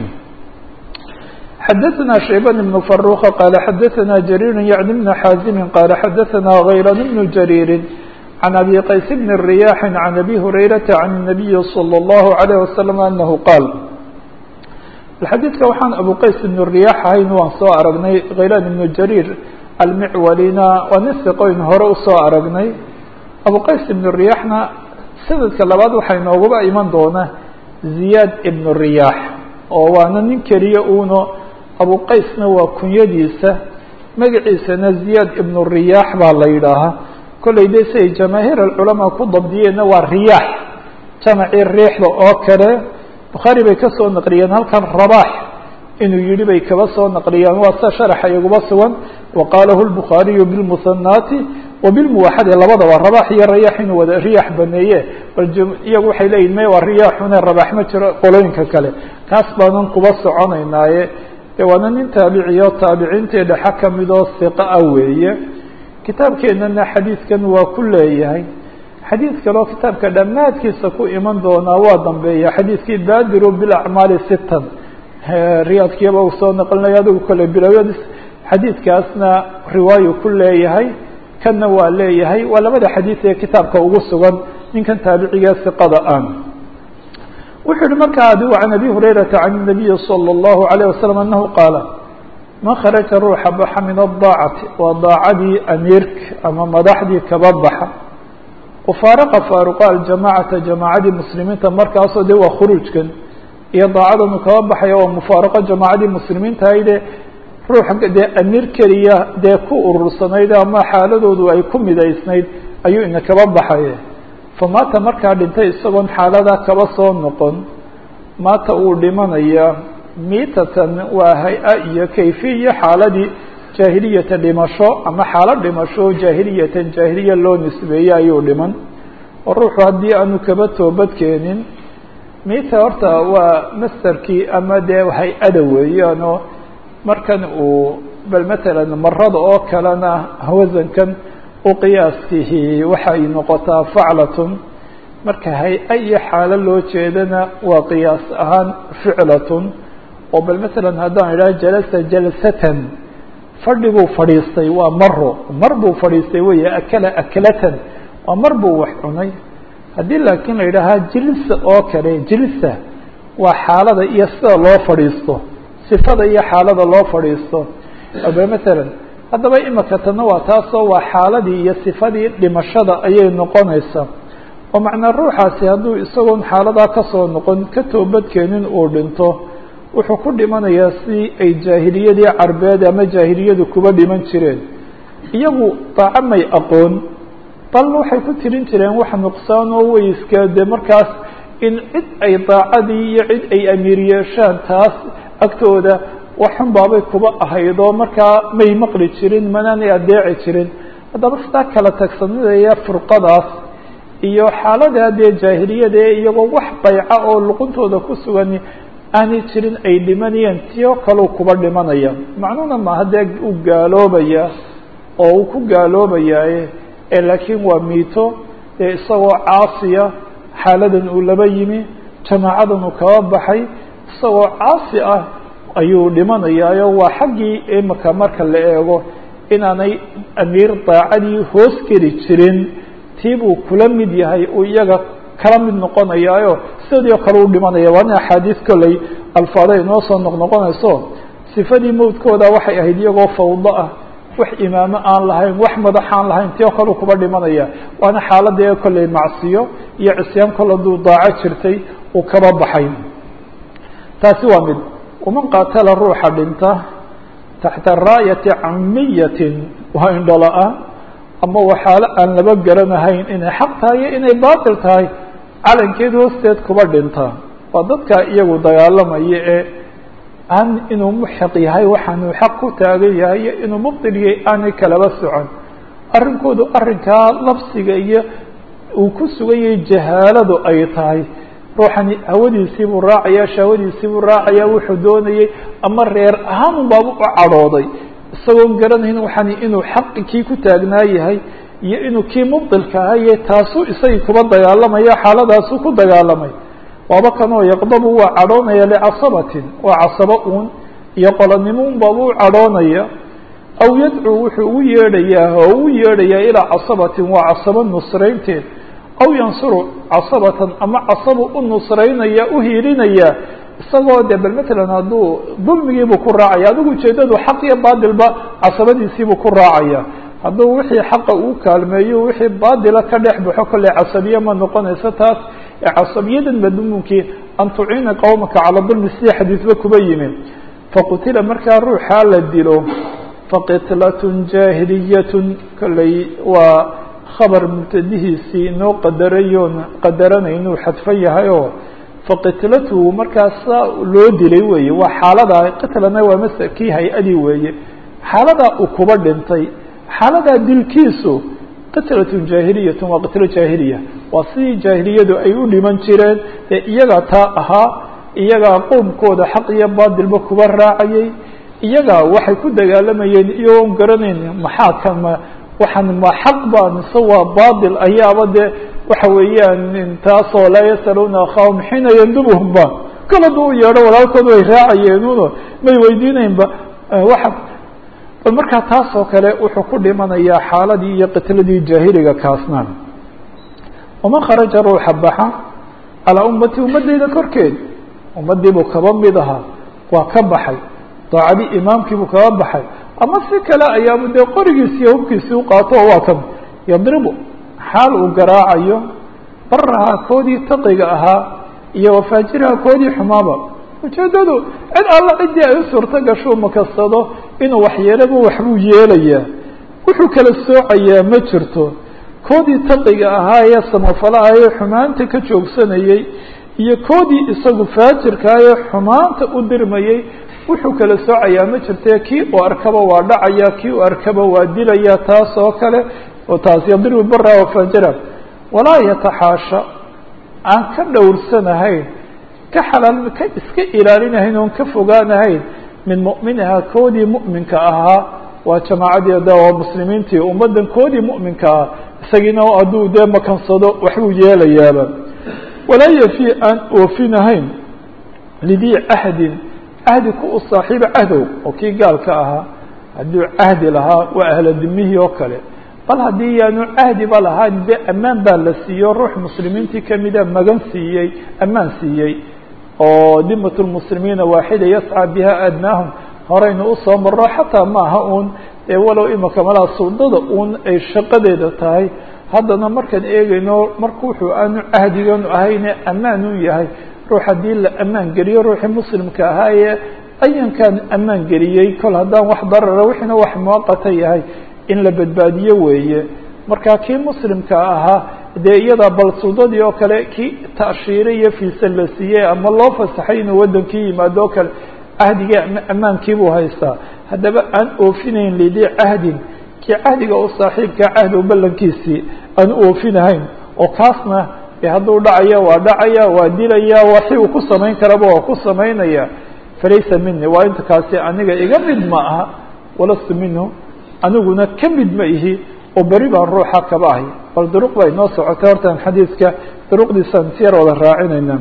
xadaثna shayban بن فaruqa qala xadaثna jariir yعni بn xaazimi qala xadaثna غaylan بn jariiri عan abi qays bn الرiyaaxi عan abi hurayrata عan النabiyi slى الlahu عalيه waslم anahu qaal xadiidka waxaan abu qays ibn riyaax ahayn waan soo aragnay khaylaan ibnu jariir almicwalina waa nin siqoyn hore usoo aragnay abu qays ibnu riyaaxna sanadka labaad waxaa inooguba iman doona ziyaad ibnu riyaax oo waana nin keliya uuno abu qaysna waa kunyadiisa magaciisana ziyaad ibnu riyaax baa la yidhaahaa kollay de siay jamaahiir alculamaa ku dabdiyeenna waa riyaax jamacii riixda oo kale bukhaari bay ka soo naqliyeen halkan rabaax inuu yihi bay kaba soo naqliyaan waa sa sharaxa iguba sugan wa qaalahu lbukhaariyu bilmuhanaati wa bilmuwaxadi labadaba rabaax iyo rayaax inuu wada riyaax baneeye bal iyagu waxay leeyihin me waa riyaaxune rabaax ma jiro qolooyinka kale kaas baanan kuba soconaynaaye de waana nin taabiciyo taabiciintii dhexa kamidoo siqa ah weeye kitaabkeenana xadiidkan waa ku leeyahay xadiid kaleo kitaabka dhammaadkiisa ku iman doonaa waa dambeeya xadiidkii baadiru bilacmaali sitan riyaadkiyaba uu soo naqlinaya adigu kale bilowyadis xadiidkaasna riwaayu ku leeyahay kanna waa leeyahay waa labada xadiid ee kitaabka ugu sugan ninkan taabiciga siqada ah wuxuu yihi markaa adigu can abi hurayrata can الnabiyi salى الlahu عalيه wasalam anahu qaala man kharaja ruuxa baxa min adaacati waa daacadii amiirka ama madaxdii kaba baxa wafaaraqa faaruqa aljamacata jamaacadii muslimiinta markaasoo de waa khuruujkan iyo daacadanu kaba baxaya waa mufaaraqo jamaacadii muslimiinta hayde ruux dee amiir keliya dee ku urursanayd ama xaaladoodu ay ku midaysnayd ayuu ina kaba baxaya famaata markaa dhintay isagoon xaaladaa kaba soo noqon maata uu dhimanaya miitatan waa hay-a iyo kayfiya xaaladii jaahiliyata dhimasho ama xaalad dhimasho jaahiliyatan jaahiliya loo nisbeeyey ayuu dhiman oo ruuxu haddii aanu kaba toobadkeenin miita horta waa masterkii ama dee hay-ada weeyaanoo markan uu bal matalan marada oo kalena wasankan u qiyaaskihi waxay noqotaa faclatun marka hay-a iyo xaalo loo jeedana waa qiyaas ahaan ficlatun oo bal matalan haddaan idhaha jalasa jalsatan fadhi buu fadhiistay waa maro mar buu fadhiistay weeye akala aklatan waa mar buu wax cunay haddii laakiin la yidhaahaa jilsa oo kale jilsa waa xaalada iyo sida loo fadhiisto sifada iyo xaalada loo fadhiisto matalan haddaba imika tana waa taasoo waa xaaladii iyo sifadii dhimashada ayay noqonaysaa oo macnaa ruuxaasi hadduu isagoon xaaladaa kasoo noqon ka toobadkeenin uu dhinto wuxuu ku dhimanayaa si ay jaahiliyadii carbeed ama jaahiliyadu kuba dhiman jireen iyagu daaco may aqoon bal waxay ku tirin jireen wax nuqsaan oo weyska de markaas in cid ay daacadii iyo cid ay amiir yeeshaan taas agtooda waxxun baabay kuba ahayd oo markaa may maqli jirin manaanay adeeci jirin haddaba sidaa kala tagsanidaya furqadaas iyo xaaladaa dee jaahiliyada ee iyagoo wax bayca oo luquntooda ku sugan aanay jirin ay dhimanayeen tio kaleu kuba dhimanaya macnuhuna maaha dee u gaaloobaya oo uu ku gaaloobayaaye ee laakiin waa miito dee isagoo caasiya xaaladan uu laba yimi jamaacadan uu kaba baxay isagoo caasi ah ayuu dhimanayaayo waa xaggii imika marka la eego inaanay amiir daacadii hoos geli jirin tii buu kula mid yahay uu iyaga kala mid noqonayaayo sidii oo kale u dhimanaya waa nin axaadiis kolley alfaada inoo soo noqnoqonayso sifadii mawdkooda waxay ahayd iyagoo fawdo ah wax imaamo aan lahayn wax madax aan lahayn tii oo kaleu kuba dhimanaya waana xaaladee kolley macsiyo iyo cisyaan kol haduu daaco jirtay uu kaba baxay taasi waa mid waman qaatala ruuxa dhinta taxta raayati camiyatin waa indhola-aan ama waxaale aan laba garanahayn inay xaq tahay iyo inay baatil tahay calankeed hoosteed kuba dhinta waa dadka iyagu dagaalamaya ee aan inuu muxiq yahay waxaanuu xaq ku taagan yahay iyo inuu mubtil yahay aanay kalaba socon arrinkoodu arrinkaa labsiga iyo uu ku sugan yahay jahaaladu ay tahay ruuxani hawadiisii buu raacaya shahwadiisii buu raacaya wuxuu doonayey ama reer ahaan unbaaba u cadhooday isagoon garanayn waxani inuu xaqi kii ku taagnaa yahay iyo inuu kii mubdilka ahaye taasuu isagii kuba dagaalamaya xaaladaasuu ku dagaalamay waaba kanoo yaqdabu waa cadhoonaya licasabatin waa casabo uun iyo qolanimo un baaba u cadhoonaya aw yadcuu wuxuu ugu yeedhayaa oo ugu yeedhayaa ilaa casabatin waa casabo nusraynteed aw yansuru casabatan ama casabu u nusraynaya u hiilinaya isagoo de bal matalan hadduu dulmigiibuu ku raacaya adigu ujeedadu xaq iyo baadilba casabadiisiibuu ku raacaya hadduu wixii xaqa uu kaalmeeyo wixii baadila ka dhex baxo kolley casabiye ma noqonayso taas ee casabiyadan madmuunkii an tuciina qowmaka cala dulmi sidii xadiisba kuba yimi faqutila markaa ruuxaa la dilo faqitlatun jaahiliyatun kolley waa khabar mubtadihiisii inoo qadarayoon qadaranaynuu xadfan yahay oo faqitlatuhu markaasa loo dilay weeye waa xaaladaa qitlana waa mase kii hay-adii weeye xaaladaa uu kuba dhintay xaaladaa dilkiisu qitlatun jaahiliyatun waa qitlo jaahiliya waa sidii jaahiliyadu ay u dhiman jireen ee iyagaa taa ahaa iyagaa qowmkooda xaq iyo baadilba kuba raacayay iyagaa waxay ku dagaalamayeen iyagoon garanayn maxaa kan ma waxaan ma xaq baa mise waa baadil ayaaba dee waxa weeyaan taasoo laa yasaluuna akhaahum xiina yandubuhum ba kol hadduu u yeedho walaalkoodu ay raacayeenuno may weydiinaynba waxa bal markaa taas oo kale wuxuu ku dhimanayaa xaaladii iyo qitladii jaahiliga kaasna waman kharaja ruuxa baxa calaa ummati ummadeyda korkeed ummadiibuu kaba mid ahaa waa ka baxay daacadii imaamkiibuu kaba baxay ama si kale ayaabu dee qorigiisiiyo hubkiisii u qaato oo waa kan yadribu xaal uu garaacayo barahaa koodii taqiga ahaa iyo wafaajiraha koodii xumaaba ujeedadu cid alla ciddii ay u suurto gashuu makasado inuu waxyeelaba waxbuu yeelayaa wuxuu kala soocayaa ma jirto koodii taqiga ahaa ee samafalaha ee xumaanta ka joogsanayey iyo koodii isagu faajirkaa ee xumaanta u dirmayey wuxuu kala soocayaa ma jirte kii uu arkaba waa dhacaya kii uu arkaba waa dilaya taas oo kale oo taas yadribu bara wafajira walaa yataxaasha aan ka dhowrsanahayn ka xalaal ka iska ilaalinahayn oon ka fogaanahayn min mu'minaha koodii mu'minka ahaa waa jamaacadii de waa muslimiintii ummaddan koodii mu'minka ahaa isagiina hadduu dee makansado waxbuu yeelayaaba walaa yafi aan oofinahayn lidii cahdin cahdi ku u saaxiiba cahdow oo kii gaalka ahaa hadduu cahdi lahaa waa ahla dimihii oo kale bal haddii yaanu cahdiba lahaan de ammaan baa la siiyo ruux muslimiintii kamida magan siiyey ammaan siiyey oo dimat lmuslimiina waaxida yascى biha adnaahum horeynu usoo maro xataa maaha uun ee walow imaka malaa suldada uun ay shaqadeeda tahay haddana markaan eegayno marka wuxuu aanu cahdiganu ahayne ammaan u yahay ruux haddii la ammaan geliyo ruuxii muslimka ahaa ee ayankan ammaan geliyey kol haddaan wax darara wixiina wax muwaqata yahay in la badbaadiyo weeye marka kii muslimka ahaa dee iyadaa bal suldadii oo kale kii tashiire iyo fiisa la siiyey ama loo fasaxay inuu waddankii yimaado o kale cahdigii ammaankiibuu haystaa haddaba aan oofinayn lidii cahdin kii cahdiga u saaxiibka cahdow ballankiisii aan oofinahayn oo kaasna e hadduu dhacaya waa dhacaya waa dilaya waxi uu ku samayn karaba waa ku samaynaya falaysa mini waa inta kaasi aniga iga mid ma aha walastu minhu aniguna ka mid ma ihi oo beri baan ruuxa kaba ahay bal duruq bay noo socotay hortaan xadiidka duruqdiisaan si yar wada raacinayna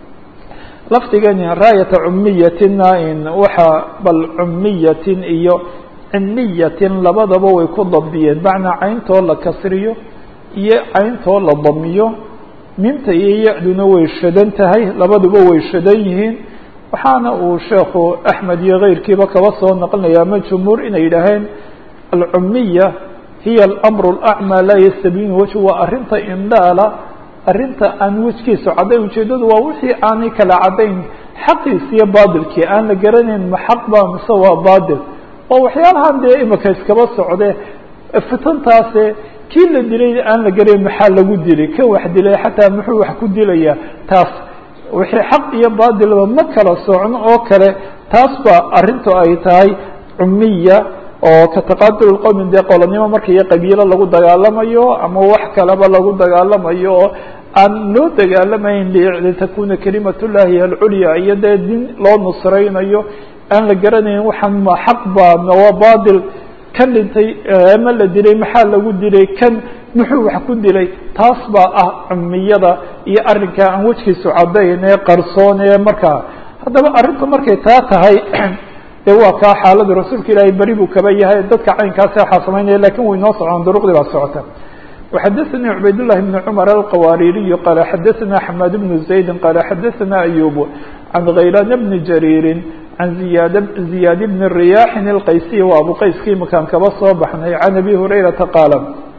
lafdigani raayata cumiyatina in waxaa bal cumiyatin iyo cimiyatin labadaba way ku dabdiyeen macnaa cayntoo la kasriyo iyo cayntoo la damiyo minta iyo ya-duna way shadan tahay labaduba way shadan yihiin waxaana uu sheekhu axmed iyo keyrkiiba kaba soo naqlinaya ama jumhuur inay yidhaaheen alcumiya hiya alamru alacmaa laa yastabiinu wejhu waa arrinta indhaala arrinta aan wejkiisu caddayn ujeeddadu waa wixii aanay kala caddayn xaqiisi iyo baadilkii aan la garanayn ma xaq ba mise waa baadil oo waxyaalahan dee imika iskaba socde fitantaase kii la dilay aan la garayn maxaa lagu dilay kan wax dilay xataa muxuu wax ku dilayaa taas wixii xaq iyo baadilba ma kala socno oo kale taas ba arrintu ay tahay cumiya oo ka taqatul qowmin dee qolanimo marka iyo qabiilo lagu dagaalamayo ama wax kaleba lagu dagaalamayo oo aan loo dagaalamayn litakuna kalimat llahi alculya iyo dee din loo nusraynayo aan la garanayn waxaan ma xaq ba ma waa baadil kan dhintay ama la dilay maxaa lagu dilay kan muxuu wax ku dilay taas baa ah cumiyada iyo arrinkaa aan wejkiisu caddayn ee qarsoon ee markaa haddaba arrintu markay taa tahay de waa kaa xaaladu rasuulka ilaahay beri buu kaba yahay dadka caynkaasi waxaa samaynaya lakin way noo socdaan duruqdii baa socota وxadثnي عbayd للh بن cمر الqwاririي qال xadثna حmاd بن زaيد qال xadثna أyوب عن غaylاn بن جرير عن زiyاad بن الرyاح الqayسي waa abu qayskii makaan kaba soo baxnay عن أbي هurayرaةa qاaل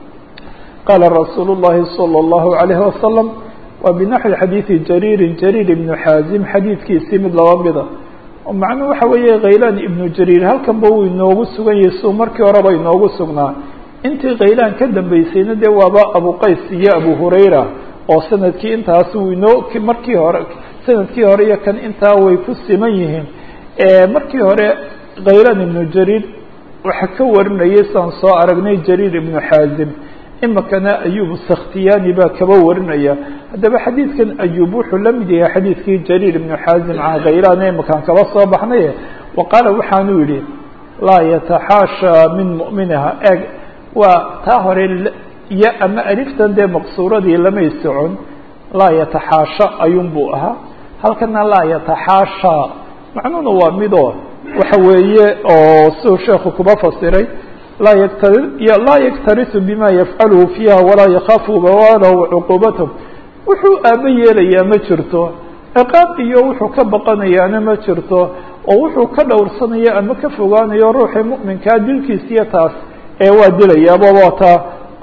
qاla رasuul الlahi صلى الlه عليه وسلم wa بنaحوi xadيiثi جرير جرير بن xاaزم xadiidkiisii mid laba mida macnuu waxa weeye khaylaan ibnu jariir halkanba wuu inoogu sugan yahay suu markii horeba inoogu sugnaa intii khaylaan ka dambeysayna dee waaba abu qays iyo abu hurayra oo sanadkii intaas wuu inoo markii hore sanadkii hore iyo kan intaa way ku siman yihiin markii hore khaylaan ibnu jariir waxa ka warinayay saan soo aragnay jariir ibnu xaazim imikana ayub sakhtiyani baa kaba warinaya haddaba xadiidkan ayub wuxuu la mid yahay xadiidkii jariir ibnu xaazim can khaylaan imakaan kaba soo baxnay wa qaala waxaanu yihi laa yataxaashaa min mu'miniha eg waa taa hore iyo ama aliftan dee maqsuuradii lamay socon laa yataxaasha ayuun buu ahaa halkana laa yataxaashaa macnuhuna waa midoo waxa weeye oo siduu sheekhu kuba fasiray laa yktar laa yaktarisu bima yafcaluhu fiiha walaa yakaafu bawalahu cuquubatah wuxuu aaba yeelayaa ma jirto ciqaab iyo wuxuu ka baqanayaana ma jirto oo wuxuu ka dhowrsanaya ama ka fogaanayo ruuxii mu'minkaa dilkiisiyo taas ee waa dilayaaba waa taa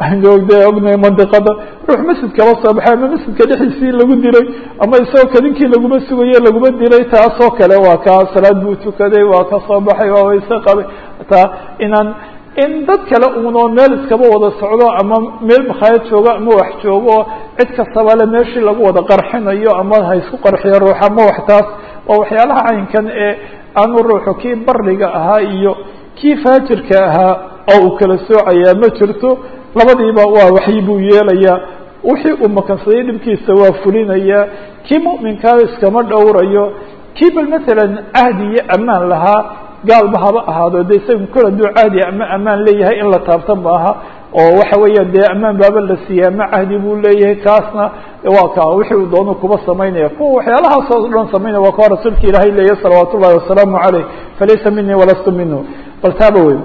de ognahay mandiqada ruux masjid kaba soo baxay ama masjidka dhexdiisii lagu dilay ama isagoo kadinkii laguma sugaye laguma dilay taasoo kale waa kaa salaad buu tukaday waa ka soo baxay waa wayse qabay taa inaan in dad kale unoo meel iskaba wada socdo ama meel makhaayad joogo ama wax joogo oo cid kastaba le meeshii lagu wada qarxinayo ama ha isku qarxiyo ruux ama wax taas waa waxyaalaha caynkan ee aanu ruuxu kii bariga ahaa iyo kii faajirka ahaa oo uu kala soocayaa ma jirto labadiiba waa waxyi buu yeelayaa wixii uu makansaday dhibkiisa waa fulinayaa kii mu'minkaa iskama dhowrayo kii bal masalan cahdi iyo ammaan lahaa gaalba haba ahaado de isaga kol hadduu caadi ama ammaan leeyahay in la taabta maaha oo waxa weeyaan dee ammaan baaba la siiya ama cahdi buu leeyahay kaasna waa ka wixii uu doonu kuba samaynaya kuwa waxyaalahaas oo dhan samaynaya waa kuwa rasuulka ilaahay leeyahy salawaat ullahi wasalaamu caleyh falaysa minii walastu minhu bal taaba weyn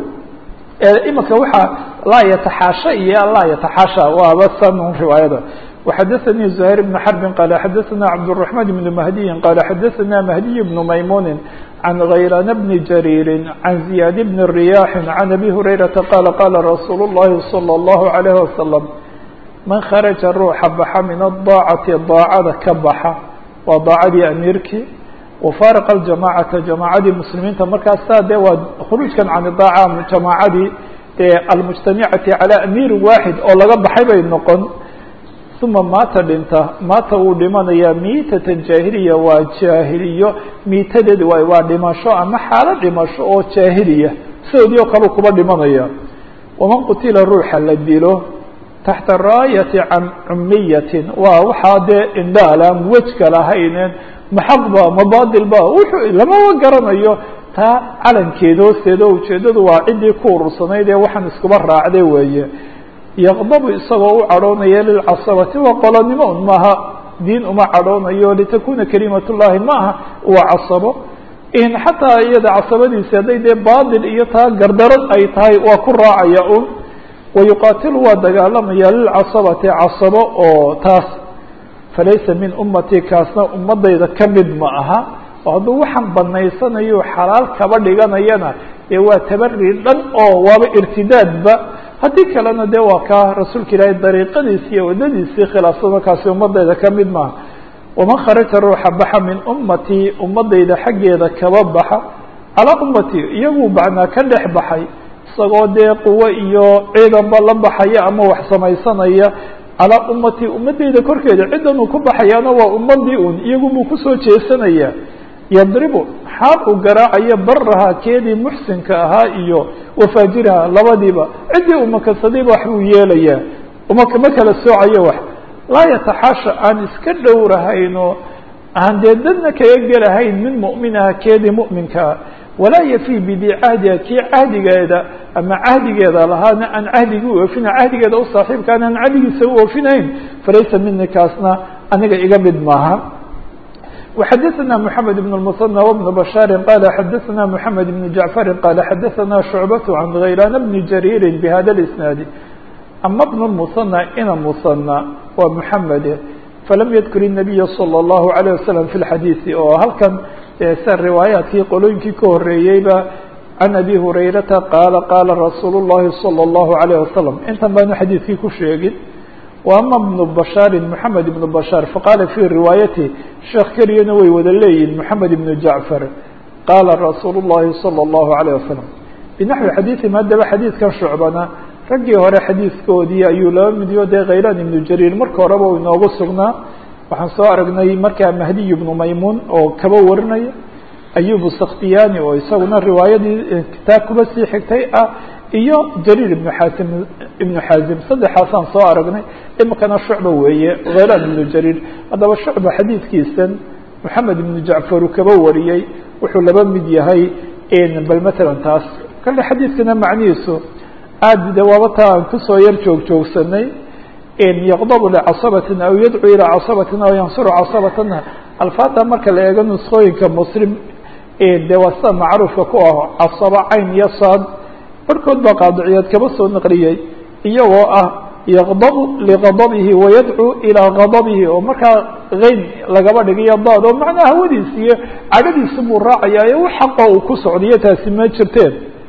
imika waxaa laa yataxaasha iyo laa yataxaasha waaba san riwaayada وxadثnي زهير بن حرب qال xadثna cبدالرحمن بن مهدي qال xadثna مهدي بن مyمون عن غيلان بن جرير عن زياد بن الرياح عن أبي هريرة qال qال رsuuل اللhi صلى الله عليه وسلم من khرجa ruuxa baxa min الضاacةi ضاacada ka baxa waa ضاacadii أميirkii وفاarق الجamاعaةa جamاعadii مسلimiinta markaas saa de waa khروجkan can الضاacة جamاacadii ee alمجتaمicaةi عalى أميr واxid oo laga baxay bay noqon uma maata dhinta maata wuu dhimanayaa miitatan jaahiliya waa jaahiliyo miitadeed waay waa dhimasho ama xaalo dhimasho oo jaahiliya sidoodii oo kale kuba dhimanaya waman qutila ruuxa la dilo taxta raayati can cumiyatin waa waxaa dee indhaalaan wejka lahayneen maxaqba mabaadilba wuxuu lamaba garanayo taa calankeeda hoosteeda oo ujeedadu waa ciddii ku urursanayd ee waxaan iskuba raacday weeye yaqdabu isagoo u cadhoonaya lilcasabati waa qolonimo un maaha diin uma cadhoonayo litakuna kalimat llahi ma aha waa casabo in xataa iyada casabadiisi hadday dee baadil iyo taa gardarad ay tahay waa ku raacaya un wayuqaatilu waa dagaalamaya lilcasabati casabo oo taas falaysa min ummati kaasna ummadayda ka mid ma aha oo hadduu waxaan banaysanayo xalaal kaba dhiganayana dee waa tabari dhan oo waaba irtidaadba haddii kalena de waa kaa rasuulka ilaahay dariiqadiisi iyo waddadiisii khilaafsado kaasi ummadayda ka mid maaha waman kharaja ruuxa baxa min ummatii ummadayda xaggeeda kaba baxa calaa ummatii iyaguu bacnaa ka dhex baxay isagoo dee quwo iyo ciidanba la baxaya ama wax samaysanaya calaa ummatii ummadayda korkeeda ciddan uu ku baxayaana waa ummadii un iyagunbuu kusoo jeesanaya yadribu xaal uu garaacayo baraha keedii muxsinka ahaa iyo wafaajiraha labadiiba ciddii umakadsadayba wax buu yeelayaa uma ma kala soocayo wax laa yataxaasha aan iska dhowrahayno aan dee dadna kaga gelahayn min mu'minaha keedii mu'minkaa walaa yafii bidii cahdiha kii cahdigeeda ama cahdigeeda lahaana aan cahdigii u oofina cahdigeeda u saaxiibkaan aan cahdigiisa u oofinayn falaysa mini kaasna aniga iga mid maaha وxadثna محamed بن المثنى وبن بشhاaر qال xadثna محamed بن جعفر qال xadثna شhuعبة عن غaylاn بن جرير بhda الاسناaد ama بن المثنى ina مثنى waa محamed falam ydkr النبي صلى الله عليه وسلم في الxadيiث oo halkan sa riwaayaadkii qolooyinkii ka horeeyeyba عن أbي هurayرaةa qاala qاala رasuul الlahi صلى الله عليه وسلم intan baanu xadiiثkii ku sheegin وأma بن بشhاaر محamed بن بشhاaر faqاla في riwaayaته sheekh keliyana way wada leeyihin محamed بن جعفر qاala رasuul الlahi صلى الله عليه وسلم بنaحوi xadيiثim haddaba xadiidkan shucbana raggii hore xadiidkoodii ayuu laba midiyo dee khaylan iبnu jariir marka horeba u inoogu sugnaa waxaan soo aragnay markaa mahdiy بnu maymuun oo kaba warinaya ayub sakhtiyani oo isaguna riwaayadii kitaab kuba sii xigtay ah iyo jariir ibnu xaasim ibnu xaazim saddexaasaan soo aragnay imikana shucba weeye khaylaan ibnu jariir haddaba shucba xadiidkiisan moxamed ibnu jacfar uu kaba wariyey wuxuu laba mid yahay bal matalan taas kale xadiidkana macnihiisu aada de waaba taa aan kusoo yar joog joogsanay yaqdabu licasabatin aw yadcuu ilaa casabatin aw yansuru casabatana alfaada marka la eego nuskooyinka muslim de waa sida macruufka ku ah casaba cayn iyo saad barhkood baa qaadiciyaad kaba soo naqliyey iyagoo ah yaqdabu liqadabihi wayadcuu ilaa gadabihi oo markaa keyn lagaba dhigayo daad oo macnaa hawadiisi iyo cadhadiisi buu raacayaayo wax xaqa uu ku socdiyo taasi ma jirteen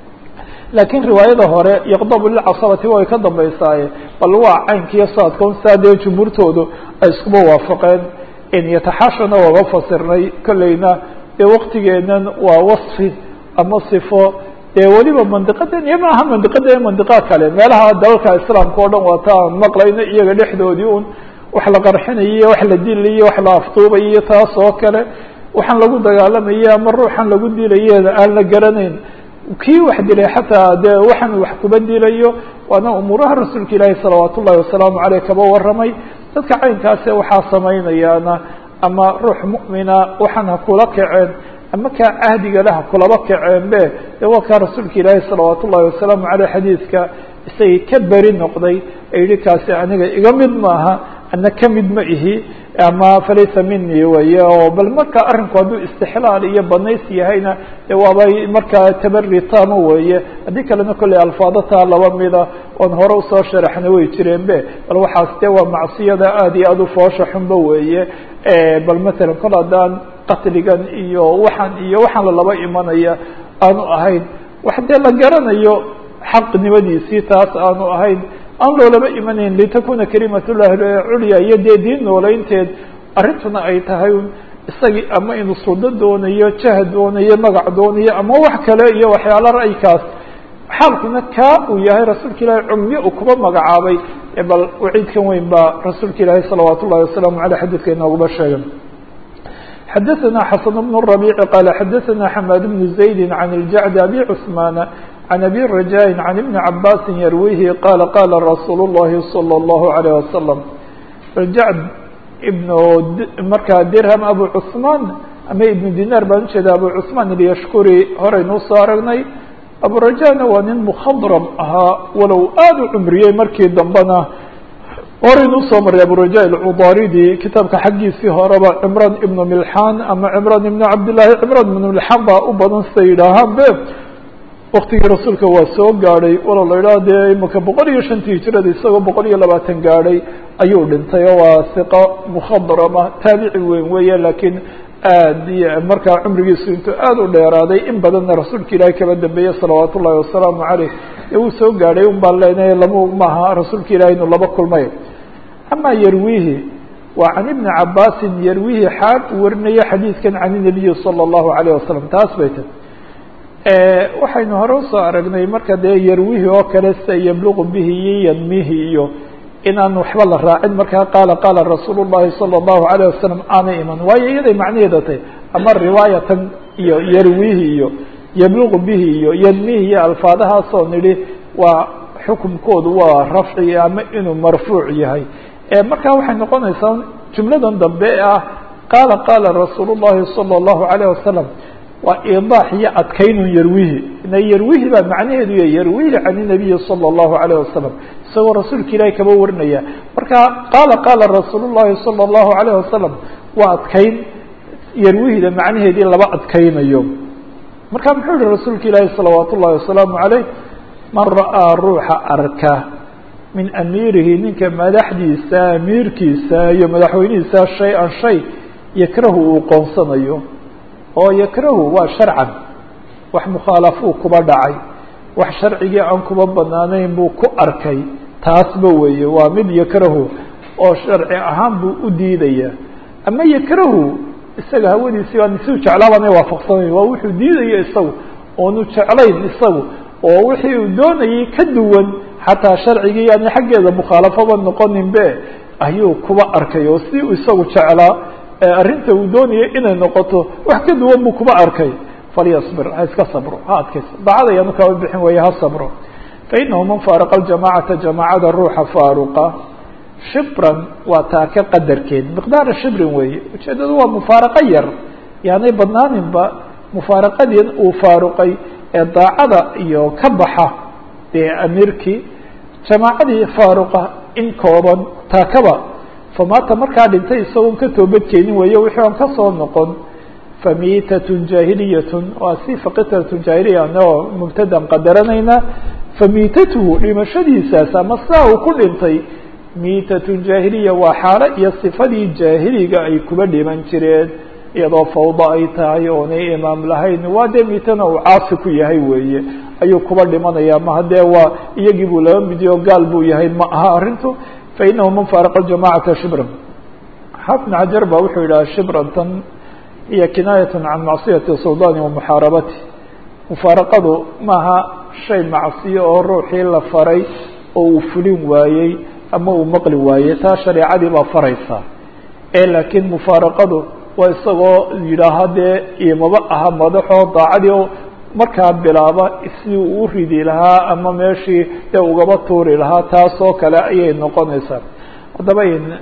laakiin riwaayada hore yaqdabu lilcasabati way ka dambaysaaye bal waa caynkiiyo saadka saa dee jumhuurtoodu ay iskuba waafaqeen yataxashana waaba fasirnay kolleyna dee waktigeenan waa wasfi ama sifo dee weliba mandiqadan iyo maaha mandiqada mandiqa kale meelaha dalalka islaamka o dhan waa ta aan maqlayno iyaga dhexdoodii un wax la qarxinayo iyo wax la dilayo wax la afduubayo iyo taas oo kale waxaan lagu dagaalamaye ama ruuxan lagu dilaye aan la garanayn kii wax dilay xataa dee waxaan wax kuba dilayo waana umuuraha rasuulka ilaahi salawaat ullahi wasalaamu aleyh kaba waramay dadka caynkaase waxaa samaynayaana ama ruux mu'mina waxaan ha kula kaceen ama kaa cahdiga leh ha kulaba kaceen be de waa kaa rasuulka ilaahi salawaat ullahi wasalaamu aleyh xadiidka isagii ka beri noqday ee yihi kaasi aniga iga mid maaha ana ka mid ma ihi ama falaysa mini weye oo bal marka arrinku hadduu istixlaal iyo banays yahayna de waabay markaa tabari tama weeye haddii kalena kolley alfaadataa laba mida oon hore usoo sharaxna way jireen be bal waxaas de waa macsiyada aada iyo aada u foosha xunba weeye bal matalan kol haddaan qatligan iyo waxaan iyo waxaan lalaba imanaya aanu ahayn wax dee la garanayo xaqnimadiisii taas aanu ahayn aan loolaba imanayn litakuna kalimat llahi culya iyo dee diin noolaynteed arrintuna ay tahay isagii ama inuu sudo doonayo jah doonayo magac doonayo ama wax kale iyo waxyaala ra'ykaas xaalkuna kaa uu yahay rasuulka ilaahi cumyo uu kuba magacaabay bal waciidkan weyn baa rasuulka ilaahi salawaat ullahi wasalaamu aleyh xadiidka inooguba sheegan xadaثna xasan bn الرabيع qala xadaثna xmad bn زayd عan اljacd abi cثmaan عن أbي رجاء عن بن عباس يرويه قال قال رsuuل اللhi صلى الله عليه وسلم رجعد بن markaa dirهم أبو cثمان ama iبن dinar baan ujeeda أبو cثمان اليشhكري horeynuu soo aragnay أبو رجاءna waa nin مخضرم ahaa walow aad u cمriyey markii dambena horeynuu soo maray أبو رجاء الcضاridي kitaabka xaggiisii horeba cمrان iبن ملحان ama cمrان iبن cabdاللahi cمrان iبن ملحان baa u badan sida yidhaahaan be waktigii rasuulka waa soo gaadhay walow la idhaha dee imika boqol iyo shantii hijirada isagoo boqol iyo labaatan gaadhay ayuu dhintay oo waa siqo mukhadrama taabici weyn weeye laakiin aad iyo markaa cumrigiisu intuu aada u dheeraaday in badanna rasuulka ilaahi kaba dambeeyey salawaat ullahi wasalaamu caleyh ee uu soo gaadhay un baan leenahay lama maaha rasuulka ilahi inuu laba kulmay amaa yarwihi waa can ibni cabaasin yarwihi xaal uu warinayo xadiidkan can inabiyi salى اllahu alayh wasalam taas bay tahy waxaynu hore usoo aragnay marka dee yarwihi oo kale sida yabluqu bihi iyo yadmihi iyo inaan waxba la raacin markaa qaala qaala rasuul الlahi salى الlahu عalيه wasalam aanay iman waayo iyaday macnaheeda tahy ama riwaayatan iyo yarwihi iyo yabluqu bihi iyo yadmihi iyo alfaadahaasoo nidhi waa xukumkoodu waa rafci ama inuu marfuuc yahay markaa waxay noqonaysaa jumladan dambe ah qaala qaala rasuul الlahi salى الlahu عalيه wasalam waa iidaax iyo adkaynun yarwihi ina yarwihi baa macnaheedu ya yarwihi can inabiyi salى الlahu عalيه wasalam isagoo rasuulka ilaahi kaba warinaya marka qaala qaala rasuul الlahi salى الlahu عalيه wasalam waa adkayn yarwihida macnaheedii laba adkaynayo marka muxuu yihi rasuulka ilaahi salawaat ullahi wasalaamu عaleyh man ra'aa ruuxa arka min amiirihi ninka madaxdiisa amiirkiisa iyo madaxweynihiisa shay-an shay yakrahu uu qoonsanayo oo yakrahu waa sharcan wax mukhaalafuu kuba dhacay wax sharcigii aan kuba banaanayn buu ku arkay taasba weeye waa mid yakrahu oo sharci ahaan buu u diidaya ama yakrahu isaga hawadiisii baan isiu jeclaabaana waafaqsanayn waa wuxuu diidaya isagu oonu jeclayn isagu oo wixii uu doonayay ka duwan xataa sharcigii yani xaggeeda mukhaalafaba noqoninbe ayuu kuba arkay oo si uu isagu jeclaa arrinta uu doonaya inay noqoto wax ka duwan buu kuba arkay falyasbir ha iska sabro ha adkayso daacada ayaanu kaba bixin weeye ha sabro fainahu man faaraqa aljamacata jamaacada ruuxa faaruqa shibran waa taake qadarkeed miqdaara shibrin weeye ujeedadu waa mufaaraqo yar yaanay badnaaninba mufaaraqadii uu faaruqay ee daacada iyo ka baxa dee amiirkii jamaacadii faaruqa in kooban taakaba famaata markaa dhintay isagoon ka toobadkeenin weeye wixii aan kasoo noqon famiitatun jaahiliyatun waa si faqitatun jaahiliya anagoo mubtadan qadaranaynaa famiitatuhu dhimashadiisaas ama saa uu ku dhintay miitatun jaahiliya waa xaalo iyo sifadii jaahiliga ay kuba dhiman jireen iyadoo fawda ay tahay oonay imaam lahayn waa dee miitana uu caasi ku yahay weeye ayuu kuba dhimanaya ma haddee waa iyagii buu laba midiyo gaal buu yahay ma aha arrintu fainahu man faaraqa ljamacata shibran xafn xajar ba wuxuu yidhaha shibrantan hiya kinaayat can macsiyati suldaani wa muxaarabati mufaaraqadu maaha shay macsiyo oo ruuxii la faray oo uu fulin waayey ama uu maqli waayey taa shareecadii baa faraysaa ee laakiin mufaaraqadu waa isagoo yidhaaha dee imaba aha madaxoo daacadii oo markaa bilaaba si uu u ridi lahaa ama meeshii dee ugaba tuuri lahaa taas oo kale ayay noqonaysaa haddaba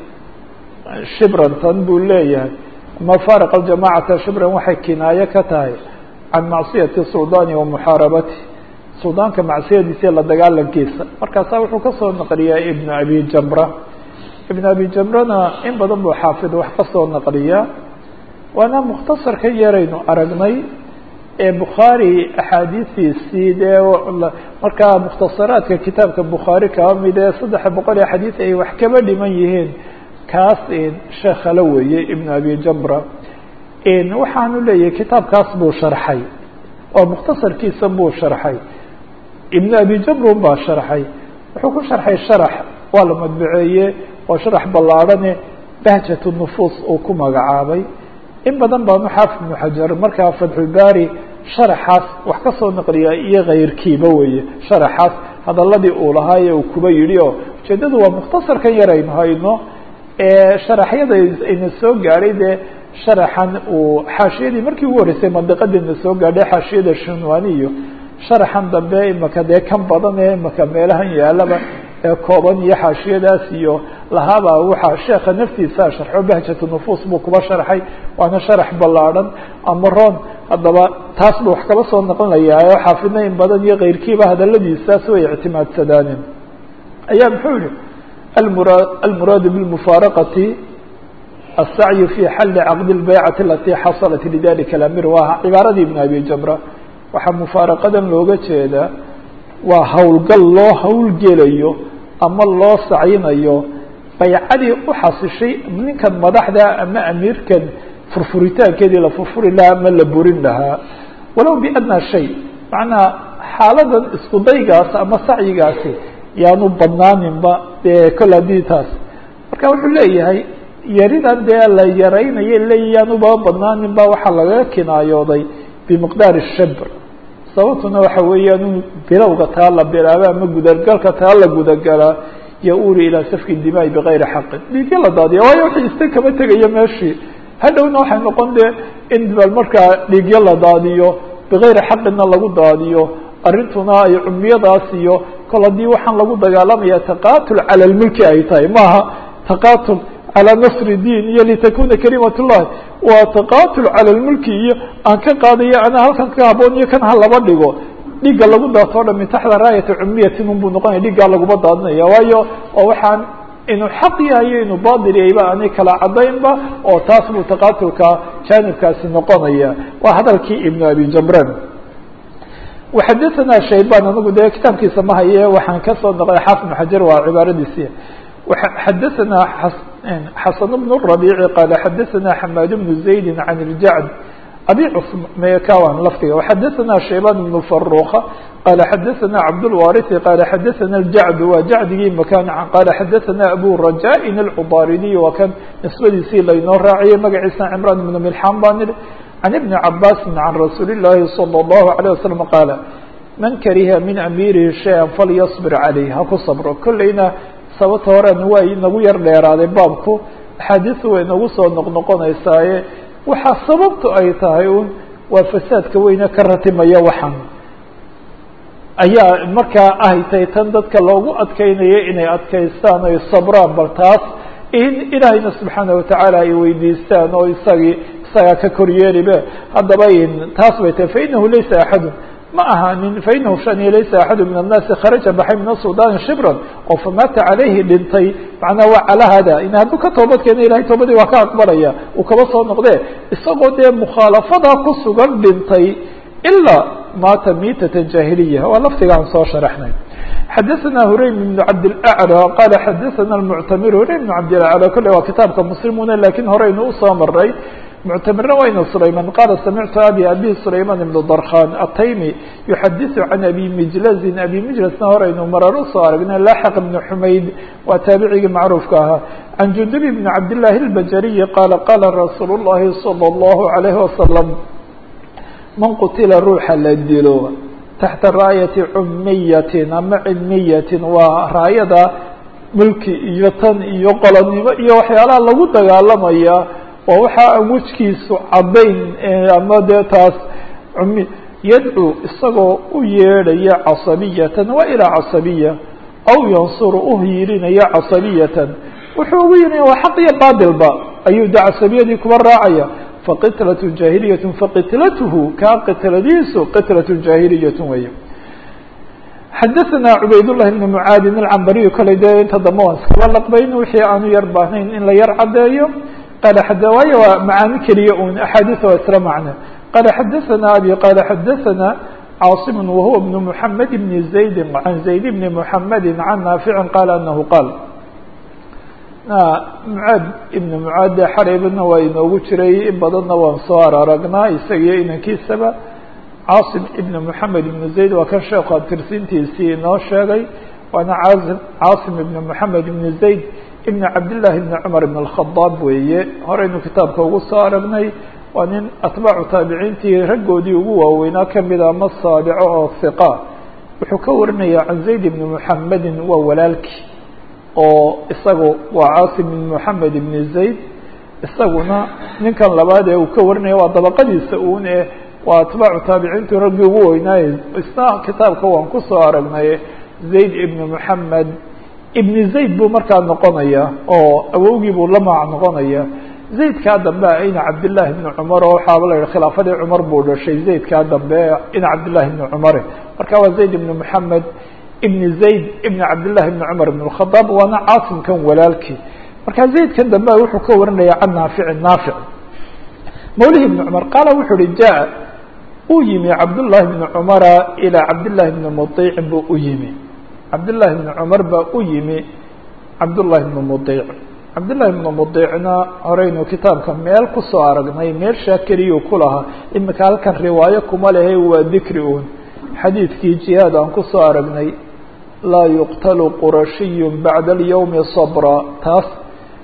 shibrantan buu leeyahay ama faariq aljamacata shibran waxay kinaayo ka tahay can macsiyati suldaani wa muxaarabati suldaanka macsiyadiisa la dagaalankiisa markaasaa wuxuu kasoo naqliyaa ibn abi jamra ibn abi jamrana in badan buu xaafid wax kasoo naqliyaa waana mukhtasarka yaraynu aragnay ee bukhaari axaadiistiisii dee markaa mukhtasaraadka kitaabka bukhaari kaba mid ee saddex boqol ee xadiis ay wax kaba dhiman yihiin kaas sheekhala weeye ibn abi jamra waxaanu leeyahay kitaabkaas buu sharxay oo mukhtasarkiisa buu sharxay ibn abi jamrun baa sharxay wuxuu ku sharxay sharax waa la madbaceeye oo sharax ballaadhane bahjat nufuus uu ku magacaabay in badan baanu xaafid ibnu xajar markaa fatxulbaari sharaxaas wax ka soo naqliyaa iyo kayrkiiba weeye sharaxaas hadaladii uu lahaa ee uu kuba yidhi oo ujeedadu waa mukhtasarkan yar aynu hayno ee sharaxyada ayna soo gaadhay dee sharaxan uu xaashiyadii markii ugu horreysay mandiqadina soo gaadhay xaashiyada shinwani iyo sharaxan dambe imaka dee kan badan ee imaka meelahan yaalaba ee kooban iyo xaashiyadaas iyo lahaaba waxaa sheeka naftiisa sharxo bahjatu nufuus buu kuba sharxay waana sharax ballaadhan ama ron haddaba taas buu wax kaba soo naqlinayaa oo xaafidna in badan iyo keyrkiiba hadaladiisaas way ictimaadsadaanin ayaa muxuu yihi almura almuraadu bilmufaaraqati الsacyu fi xali caqdi اlbaycati alati xasalat lidalika اlamir waa cibaaradii ibn abi jamra waxaa mufaaraqadan looga jeedaa waa howlgal loo howlgelayo ama loo sacyinayo baycadii u xasishay ninkan madaxda ama amiirkan furfuritaankeedii la furfuri lahaa ama la burin lahaa walow biadnaa shay macnaha xaaladan isku daygaas ama sacyigaasi yaanu badnaaninba dee kol haddii taas marka wuxuu leeyahay yaridan dee la yaraynayo leeyaan uba badnaanin ba waxaa lagaga kinaayooday bimiqdaari shabr sababtuna waxa weeyaan in bilowga taa la bilaaba ama gudagalka taa la gudagalaa ya-uri ilaa safki dimaai bigayri xaqin dhiigya la daadiya waayo wixii ista kama tegaya meeshii hadhowna waxay noqon dee in bal markaa dhiigyo la daadiyo bigayri xaqinna lagu daadiyo arrintuna ay cumiyadaas iyo kol haddii waxaan lagu dagaalamaya taqatul cala lmulki ay tahay maaha taqatul calى nasri diin iyo litakuna kalimat اllahi waa taqatul cala lmulki iyo aan ka qaadayo anaa halkan ka haboon iyo kan ha laba dhigo dhiigga lagu daato o dhan min taxta raayati cumiyatin unbuu noqonaya dhiiggaa laguma daadinaya waayo oo waxaan inuu xaq yahayo inuu batil yahayba aanay kala cadaynba oo taas buu taqatulka jaanibkaasi noqonaya waa hadalkii ibn abi jamran waxadaثana shayban anigu dee kitaabkiisa ma haye waxaan kasoo naqlay xaafid bn xajar waa cibaaradiisi xadaثana xasan bn الرaبيci qala xadaثana xamaad bn زaydi can اljacd abi cmekawan laftiga وxadaثana shayban bn faruka qala xadaثana cabdالwariثi qala xadaثana اljacd waa jacdigii makan qala xadaثana abu rajاءin الcudaridiy waa kan nisbadiisii laynoo raaciyay magaciisa cmran bn milxan baa nidhi can ibni cabaasi can rasuuli الlahi salى الlahu عalيه waslم qaala man kariha min amiirihi shayئa falyصbir عalayh ha ku sabro kolleyna sababta horen waa inagu yar dheeraaday baabku axaadiisu way nagu soo noqnoqonaysaaye waxaa sababtu ay tahay un waa fasaadka weyne ka ratimaya waxan ayaa markaa ahaytay tan dadka loogu adkeynayo inay adkaystaan oy sabraan bal taas in ilaahayna subxaana watacaala ay weydiistaan oo isagii isagaa ka koryeelibe haddaba taas bay tahay fainahu laysa axadu ma ahaanin fainahu shani laysa axadu min annaasi kharaja baxay min asudani shibran oo famaata calayhi dhintay macnaa waa calaa hada in hadduu ka toobad keena ilahay toobadii waa ka aqbalaya uu kaba soo noqdee isagoo dee mukhaalafadaa ku sugan dhintay ilaa maata miitata jahiliya waa laftiga aan soo sharaxnay xadaثana huraym بn cabdاlأعlى qala xadaثana اmuctamir huraym بn cabdاlأعlى kole waa kitaabka muslimuna lakiin horeynu usoo maray muctamirna wayna sulayman qala samictu abi abi sulayman ibn darkhan ataymi yuxadiثu can abi mijlazin abi mijlasna horeynu marar usoo aragnay laxq ibn xumayd waa taabicigii macruufka ahaa can jundub bn cabdالlahi اlbajariyi qala qala rasuul الlahi salى الlahu عalayh wasalam man qutila ruuxa la dilo taxta raayati cumiyatin ama cilmiyatin waa raayada mulki iyo tan iyo qolonimo iyo waxyaalaha lagu dagaalamaya waa waxa aan wejkiisu caddayn ama dee taas cumi yadcuu isagoo u yeedhaya casabiyatan waa ilaa casabiya aw yansuru uhiilinaya casabiyatan wuxuu ugu yirinaya waa xaq iyo baadilba ayuu de casabiyadii kuba raacaya faqitlaة jaahiliyaة faqitlathu kaa qitladiisu qitlaة jaahiliyaة weeye xadaثana cubaydالlahi بn mucaadin alcambariyu koley dee inta dambe waan iskaba laqbayn wixii aanu yar baahnayn in la yar caddeeyo qala xada waayo waa macaani keliya un axaadiث waa isla macne qala xadaثana abi qala xadaثana caaصim wahuwa بn mحamed بn زaydi can zayd bni mحamedi can naafici qala anahu qaal mucaad ibn mucaad xaraybana waa inoogu jiray in badanna waan soo araragnaa isagiyo inankiisaba caasim ibn moxamed ibn zayd waa kan sheekhu abtirsiintiisii inoo sheegay waana caasim caasim ibn moxamed ibn zayd ibn cabdillahi ibn cumar ibn alkhadaab weeye horeynu kitaabka ugu soo aragnay waa nin atbaacu taabiciintii raggoodii ugu waaweynaa kamida ama saabico oo hiqa wuxuu ka warinaya can zayd ibn moxamedin waa walaalkii oo isagu waa caasim ibn moxamed ibn zayd isaguna ninkan labaad ee uu ka warinaya waa dabaqadiisa uun eh waa atbaacu taabiciintu raggii ugu weynaaye isna kitaabka waan kusoo aragnay zayd ibn moxamed ibn zayd buu markaa noqonaya oo awowgii buu la maac noqonaya zaydkaa dambe ina cabdillahi ibni cumar oo waxaaba la yihi khilaafadii cumar buu dhashay zaydkaa dambe ina cabdillahi ibni cumare marka waa zayd ibn moxamed ibn zayd ibn cabdillahi ibn cumar ibn اkhadaab waana caasimkan walaalkii marka zaydkan dambe wuxuu ka warinaya can naafici naafic mawlihi ibn cumar qaala wuxuu uhi jaa uu yimi cabdullahi ibni cumara ilaa cabdillahi ibni muطiicin buu u yimi cabdillahi ibni cumar baa u yimi cabdullahi ibni muطiic cabdillahi ibni muطiicna horeynu kitaabka meel kusoo aragnay meel shaakiriyuu ku lahaa imika halkan riwaayo kuma lehe waa dikri un xadiidkii jihaad aan kusoo aragnay laa yuqtalu qurashiyu bacda alyowmi sabra taas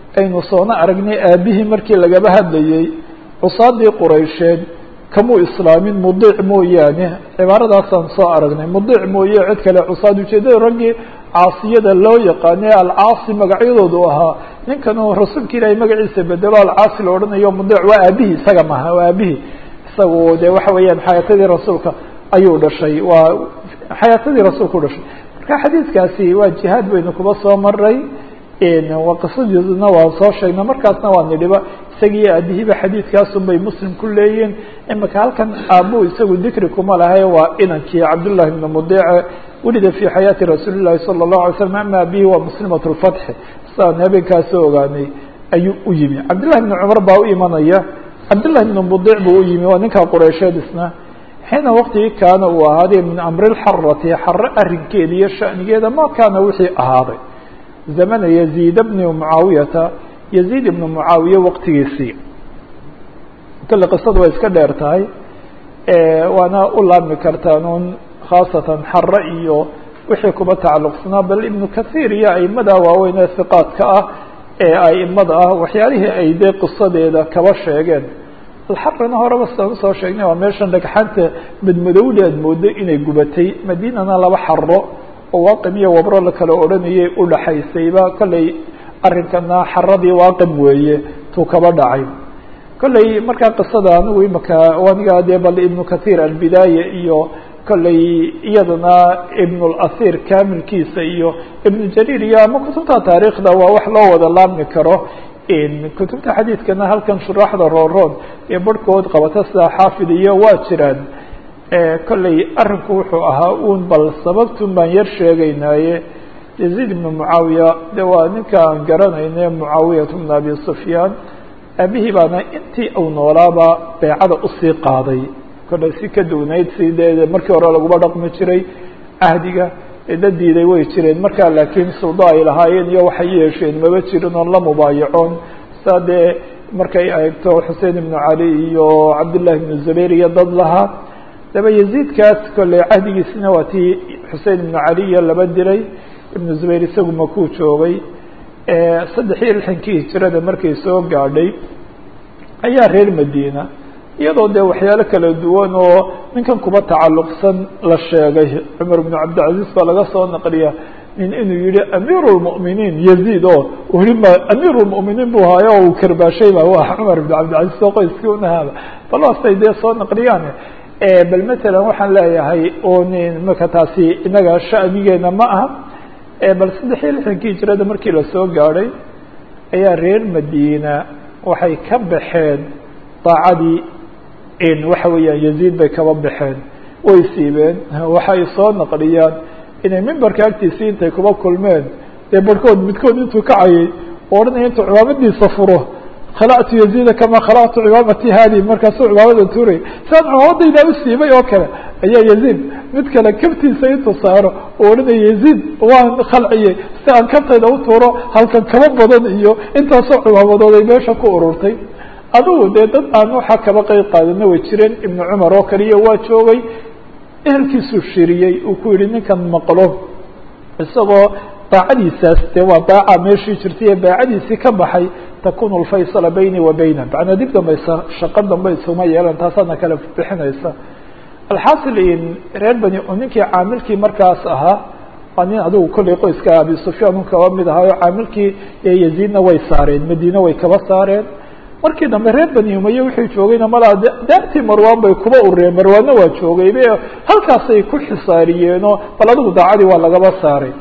aynu soona aragnay aabihii markii lagaba hadlayey cusaadii quraysheed kamuu islaamin mudiic mooyaane cibaaradaasaan soo aragnay mudiic mooye cid kale cusaad ujeedada raggii caasiyada loo yaqaanay alcaasi magacyadoodu ahaa ninkanuu rasuulka ilaahay magaciisa bedelo alcaasi la odhanayo mudiic waa aabihii isaga maha waa aabihii isagu de waxa weeyaan xayaatadii rasuulka ayuu dhashay waa xayaatadii rasuulka u dhashay marka xadiidkaasi waa jihaad baynu kuba soo maray waa qisadiisuna waan soo sheegnay markaasna waa nidhiba isagii aabihiiba xadiidkaasun bay muslim ku leeyihin imika halkan aabuu isagu dikri kuma lahay waa inankii cabdullahi bni mudiice welida fi xayaati rasuuli llahi sala allahu alay slam ama abihi waa muslimat lfatxi sidaan habeenkaasoo ogaanay ayuu u yimi cabdillahi bni cumar baa u imanaya cabdillahi bni mudiic buu u yimi waa ninkaa qureysheed isna xiina waktigii kaana uu ahaaday min amri lxarati xare arrinkeeda iyo shanigeeda ma kaana wixii ahaaday zamana yaziid bni mucaawiyata yaziid ibnu mucaawiye waqtigiisii kale qisadu way iska dheer tahay waana u laabmi kartaan un khaasatan xare iyo wixii kuba tacalluqsanaa bal ibnu kathiir iyo aimada waaweyn ee hiqaadka ah ee aimada ah waxyaalihii ay dee qisadeeda kaba sheegeen alxarina horeba sidaan usoo sheegnay waa meeshan dhagxaanta madmadowda aad moodo inay gubatay madiinana laba xaro oo waaqim iyo wabro la kala odhanayay udhaxaysayba kollay arrinkana xaradii waaqim weeye tuu kaba dhacay kollay markaa qisada anigu imaka aniga dee bal ibnu kathiir albidaaya iyo kollay iyadana ibn اlasiir kamilkiisa iyo ibnu jariir iyo ama kutubta taariikhda waa wax loo wada laabmi karo kutubta xadiidkana halkan shuraaxda rooroon ee barhkood qabata sida xaafid iyo waa jiraan kollay arrinku wuxuu ahaa un bal sababtun baan yar sheegaynaaye yaziid ibnu mucaawiya de waa ninka aan garanayne mucaawiyat bn abi sufyaan aabihii baana intii uu noolaaba beecada usii qaaday kollay si ka duwnayd si dee markii hore laguma dhaqmi jiray cahdiga dad diiday way jireen markaa laakiin suldo ay lahaayeen iyo waxay yeesheen maba jirin oon la mubaayacoon saa dee markay eegto xusein ibnu cali iyo cabdullahi ibnu zubayr iyo dad lahaa daba yaziidkaas kolley cahdigiisina waa tii xusein ibnu cali iyo laba diray ibnu zubayr isagu makuu joogay saddex iyo lixankii hijirada markay soo gaadhay ayaa reer madiina iyadoo dee waxyaalo kala duwan oo ninkan kuba tacalluqsan la sheegay cumar bnu cabdilcaziz baa laga soo naqliya nin inuu yihi amiir lmu'miniin yaziid oo weliba amiir lmu'miniin buu haayo oo uu karbaashay ba waa cumar bnu cabdilcaziz oo qoyskii unahaaba bal waasay dee soo naqliyaan bal matalan waxaan leeyahay un imaka taasi inaga shanigeena ma aha bal saddex iyo lixdankii hijirada markii lasoo gaadhay ayaa reer madiina waxay ka baxeen daacadii waxa weeyaan yaziid bay kaba baxeen way siibeen waxay soo naqliyaan inay mimbarka agtiisii intay kuba kulmeen dee barhkood midkood intuu kacayay odhanaya intuu cimaamadiisa furo khalactu yaziida kamaa khalactu cimaamati haadi markaasuu cimaamada tuuray siaan cimaamadayda u siibay oo kale ayaa yaziid mid kale kabtiisa intuu saaro oo odhanaya yaziid waan khalciyey si aan kabtayda u tuuro halkan kaba badan iyo intaasoo cimaamadood ay meesha ku ururtay adugu dee dad aan waxaa kaba qeyb qaadana way jireen ibnu cumar oo kaliya waa joogay ehelkiisuu shiriyey uu ku yihi ninkan maqlo isagoo daacadiisaas dee waa daaca meeshii jirtay ee daacadiisii ka baxay takunu lfaysala bayni wa bayna macnaa dib dambaysa shaqo dambe isuma yeelan taasaana kala bixinaysa alxaasil reer bani ninkii caamilkii markaas ahaa waa nin adigu kollay qoyska abi sufyaan un kaba mid ahaayo caamilkii yaziidna way saareen madiine way kaba saareen markii dambe reer bani umaye wuxuu joogayna malaa daartii marwaan bay kuba urureen marwaanna waa joogaybe halkaasay ku xisaariyeenoo bal adigu daacadii waa lagaba saaray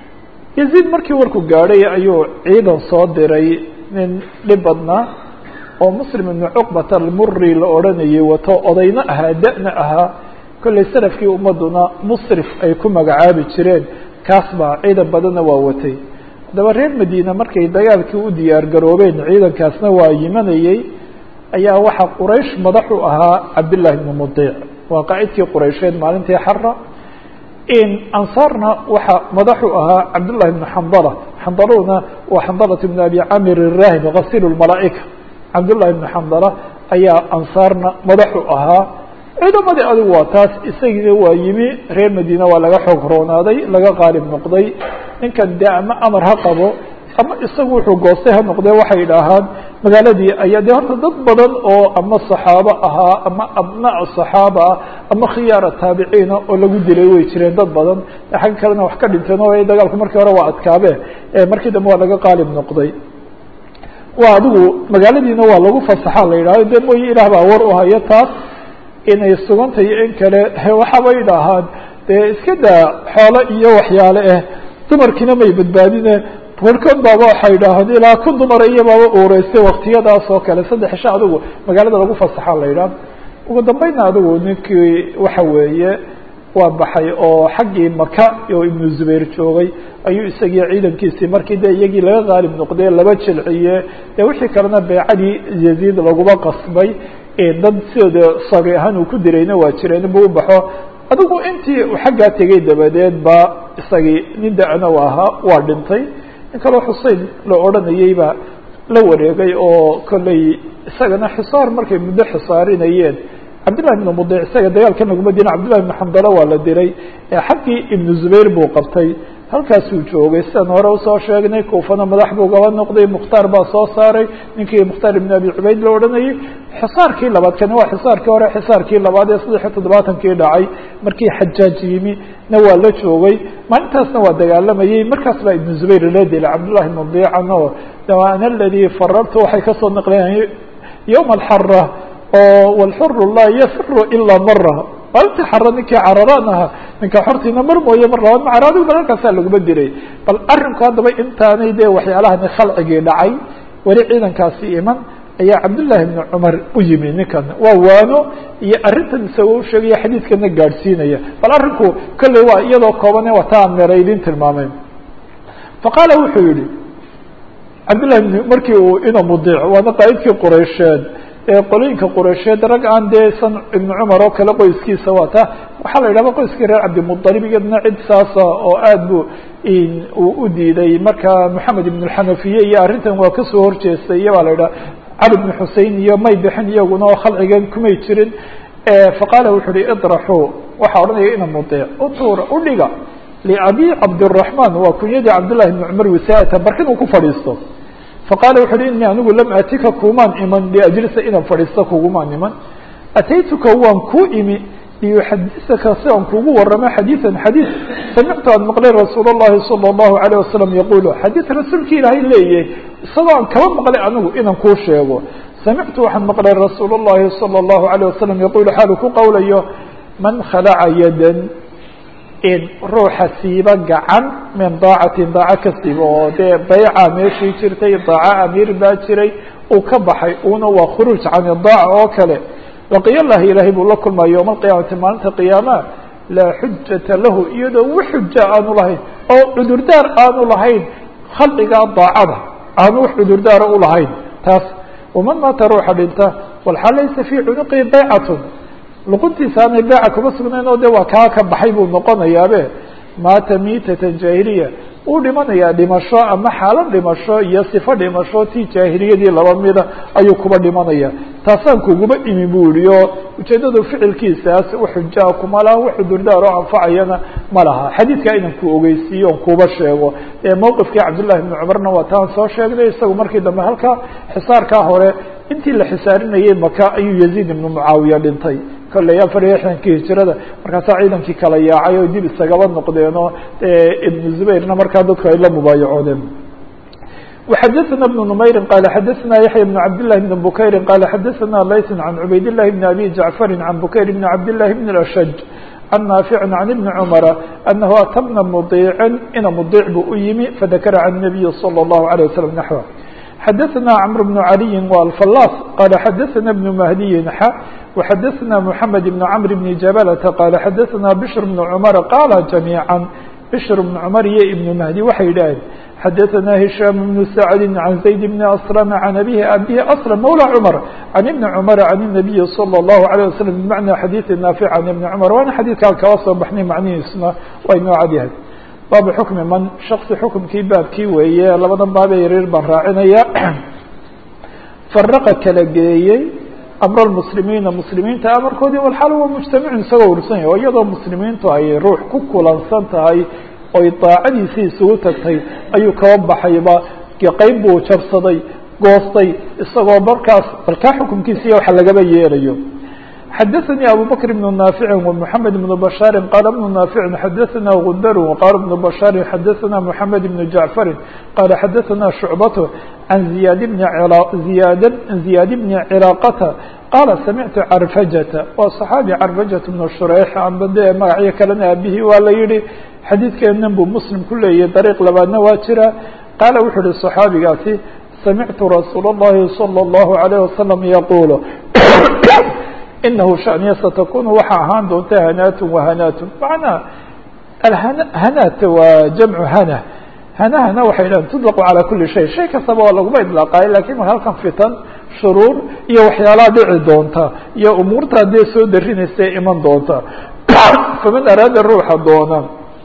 yaziid markii warku gaadhay ayuu ciidan soo diray nin dhib badnaa oo muslim ibnu cuqbat almuri la odhanayay wato odayna ahaa da-na ahaa kollay salafkii ummaduna musrif ay ku magacaabi jireen kaas baa ciidan badanna waa watay haddaba reer madiina markay dagaalkii u diyaar garoobeen ciidankaasna waa yimanayey ayaa waxaa quraysh madax u ahaa cabdillahi ibnu mudiic waa qaacidkii quraysheed maalintii xara ansaarna waxaa madax u ahaa cabdullahi ibnu xandala xandaluna waa xandalat ibn abi camir irahib gasiil lmalaa'ika cabdullahi ibnu xandala ayaa ansaarna madax u ahaa ciidamadii adigu waa taas isagiina waa yimi reer madiina waa laga xoog roonaaday laga qaalib noqday ninkan dee ama amar ha qabo ama isagu wuxuu goostay ha noqdee waxay idhaahaan magaaladii ayaa dee horta dad badan oo ama saxaabo ahaa ama abnaa saxaaba ah ama khiyaara taabiciina oo lagu dilay way jireen dad badan xagga kalena wax ka dhinteen oo dagaalku markii hore waa adkaabe markii dambe waa laga qaalib noqday waa adigu magaaladiina waa lagu fasaxa la yidhahdo de mooye ilaah baa war u hayo taas inay sugantayo in kale waxaaba idhaahaan dee iska daa xoolo iyo waxyaale ah dumarkiina may badbaadine warkood baaba waxay idhaahaan ilaa kun dumara iyo baaba uureystay waktiyadaas oo kale saddex isha adigu magaalada lagu fasaxa la yidhaah ugu dambeynna adigu ninkii waxa weeye waa baxay oo xaggii maka oo ibnu zubayr joogay ayuu isagii ciidankiisii markii de iyagii laga qaalib noqdee laba jilciye dee wixii kalena beecadii yaziid laguma qasbay dad sidooda sabi ahaan uu ku dirayna waa jireen bu u baxo adigu intii xaggaa tegay dabadeed ba isagii nin da-na u ahaa waa dhintay in kaloo xusein la odhanayey baa la wareegay oo kolley isagana xisaar markay muddo xisaarinayeen cabdillahi ibnu mudic isaga dagaalkan laguma dilin cabdillahi ibnu xamdalo waa la dilay xaggii ibnu zubayr buu qabtay halkaasuu joogay sidaan hore usoo sheegnay kuufana madax buu gaba noqday mukhtaar baa soo saaray ninkii mukhtaar ibn abi cubayd la odhanayay xisaarkii labaad kani waa xisaarkii hore xisaarkii labaad ee saddex iyo toddobaatankii dhacay markii xajaaj yimi na waa la joogay maalintaasna waa dagaalamayey markaas baa ibnu zubayr la dilay cabdullahi ibnu diican oo ana aladii farartu waxay kasoo naqleen yowma alxara oo walxuru laa yafiru ilaa mara maalintii xara ninkii cararaan ahaa ninka xortiina mar mooye mar labaad macar adigu bal halkaasaa laguma diray bal arinku haddaba intaanay dee waxyaalahani khalcigii dhacay weli ciidankaasi iman ayaa cabdullaahi ibni cumar u yimi ninkan waa waano iyo arrintan isagoo usheegaya xadiidkana gaadhsiinaya bal arrinku kolley waa iyadoo koobane waa ta aan meeraydin tilmaamay faqaala wuxuu yihi cabdullahi bn markii uu ina mudiic waana qaa'idkii quraysheed qolooyinka quraysheed rag aan dee san ibnu cumar oo kale qoyskiisa waata waxaa la yidhahda qoyskii reer cabdimudalib iyadna cid saasa oo aad bu uu u diiday marka moxamed ibn xanafiye iyo arrintan waa kasoo horjeestay iyo baa la yidhaha cali bn xusein iyo may bixin iyaguna oo khalcigan kumay jirin faqaala wuxu uhi idraxuu waxaa odhanaya ina mudiic utuura udhiga liabi cabdiraxman waa kunyadii cabdullahi ibni cumar wisaata barkin uu ku fadhiisto faqaala wuxu uhi inii anigu lam atika kumaan iman liajlisa inaan fadhiisto kugumaan iman ataytuka waan kuu imi liyuxadisaka si aan kugu waramo xadiiثan xadiiث samictu aan maqlay rasuul الlahi salى الlahu عalيه wasalam yaqulu xadiiث rasuulki ilaahay leeyahay isagoo aan kaba maqlay anigu inaan kuu sheego samictu waxaan maqlay rasuul الlahi salى الlahu عalيه wasalam yaqulu xaalu ku qowlayo man khalaca yadan in ruuxa siiba gacan min daacatin daaco ka siiba oo dee bayca meeshii jirtay daaco amiir baa jiray uu ka baxay una waa khuruuj can idaaca oo kale laqiya llahi ilaahay buu la kulmaa yowma alqiyaamati maalinta qiyaama laa xujata lahu iyadoo wi xuja aanu lahayn oo cudurdaar aanu lahayn khalqigaa daacada aanu wax cudurdaara u lahayn taas waman maata ruuxa dhinta walxaal laysa fii cunuqihi baycatun luquntiisa aanay beeca kuma sugnayn oo de waa kaa ka baxay buu noqonayaabe maata miitatan jaahiliya uu dhimanayaa dhimasho ama xaalad dhimasho iyo sifo dhimasho tii jaahiliyadii laba mida ayuu kuba dhimanaya taasaan kuguma imi bu yihi oo ujeeddadu ficilkiisaas waxujaa kuma laha wax cudurdaar oo anfacayana ma laha xadiidkaa inan ku ogeysiiyo on kuba sheego mowqifkii cabdullahi bni cumarna waa taan soo sheegnay isagu markii dambe halkaa xisaarkaa hore intii la xisaarinayay maka ayuu yaziid ibnu mucaawiya dhintay kolley afar iyo lixdankii hijirada markaasaa ciidankii kala yaacay oo dib isagaba noqdeen oo ibnu zubayrna markaa dadku ay la mubaayacoodeen وxadثna بن نmayri qال xadثna yaحyى بن cabd للhi بن bukayri qال xadثna layث عan cubayd الlahi بن abi jaعفari عan bukayr بn cabd لlahi بn الأshج عan naafic عan iبni cmra أnahu ata bna mdiicin ina mdiic buu u yimi fadakra can النabiyi slى الlahu عalيه waslم naحوه xadثna cمr بن عaliyi والفلاs qال xadثna بن مهdiyi xa وxadثna محamed بن cمr بن jabلة qال xadثna bشhr بن cmر qاla جamيعا bشhr بن cmر iyo iبن مهdي waxay yidhaaheen xadثna هiشhام بن سعد عن زayd بن أسلم عن أbيه abيه أسلم mولى cمر عن iبن cمر عن النبي صلى الله عليه وسلم بمعنى xadيث نافع عن iبن cمر waana xadيثkaa kaba soo baxnay macnihiisna way noo cadyahay baabu xukmi man shaksi xukumkii baabkii weeye labadan baabee yaryar baan raacinaya faraqa kala geeyey amr lmuslimiina muslimiinta amarkoodii walxaal waa mujtamicun isagoo ursan yahy oo iyadoo muslimiintu ay ruux ku kulansan tahay oy daacadiisii isugu tagtay ayuu kaba baxayba qeyb buu jabsaday goostay isagoo markaas balkaa xukunkiisiiya waxa lagaba yeelayo xadaثnي abو bكر بن نافع ومحamed بن بشhاaر qال بن نافع xadaثna غundr وqال بن بشhاaر xadaثna محamed بن جعفر qال xadaثna شعبة عن زyاad بن زiyaad بن cلاaqة qال سمعت crفجة waa صحاaبي crفجة بن شhrيح amba de magacyo kalena aabihii waa la yihi xadiidkeenan buu msلم ku leeyahy dريق labaadna waa jira qaala wuxuu uhi صحaabigaasi سمعت رsuuل اللhi صلى الله عليه وسلم يقuل inahu shaniya satakunu waxa ahaan doonta hanaatun wahanaatun macnaa alhanata waa jamcu hana hanahana waxay dhahan tudlaqu calaa kuli shay shay kastaba waa laguma idlaaqaayo lakin mar halkan fitan shuruur iyo waxyaalaha dhici doonta iyo umuurta dee soo darinaysa iman doonta faman araada ruuxa doona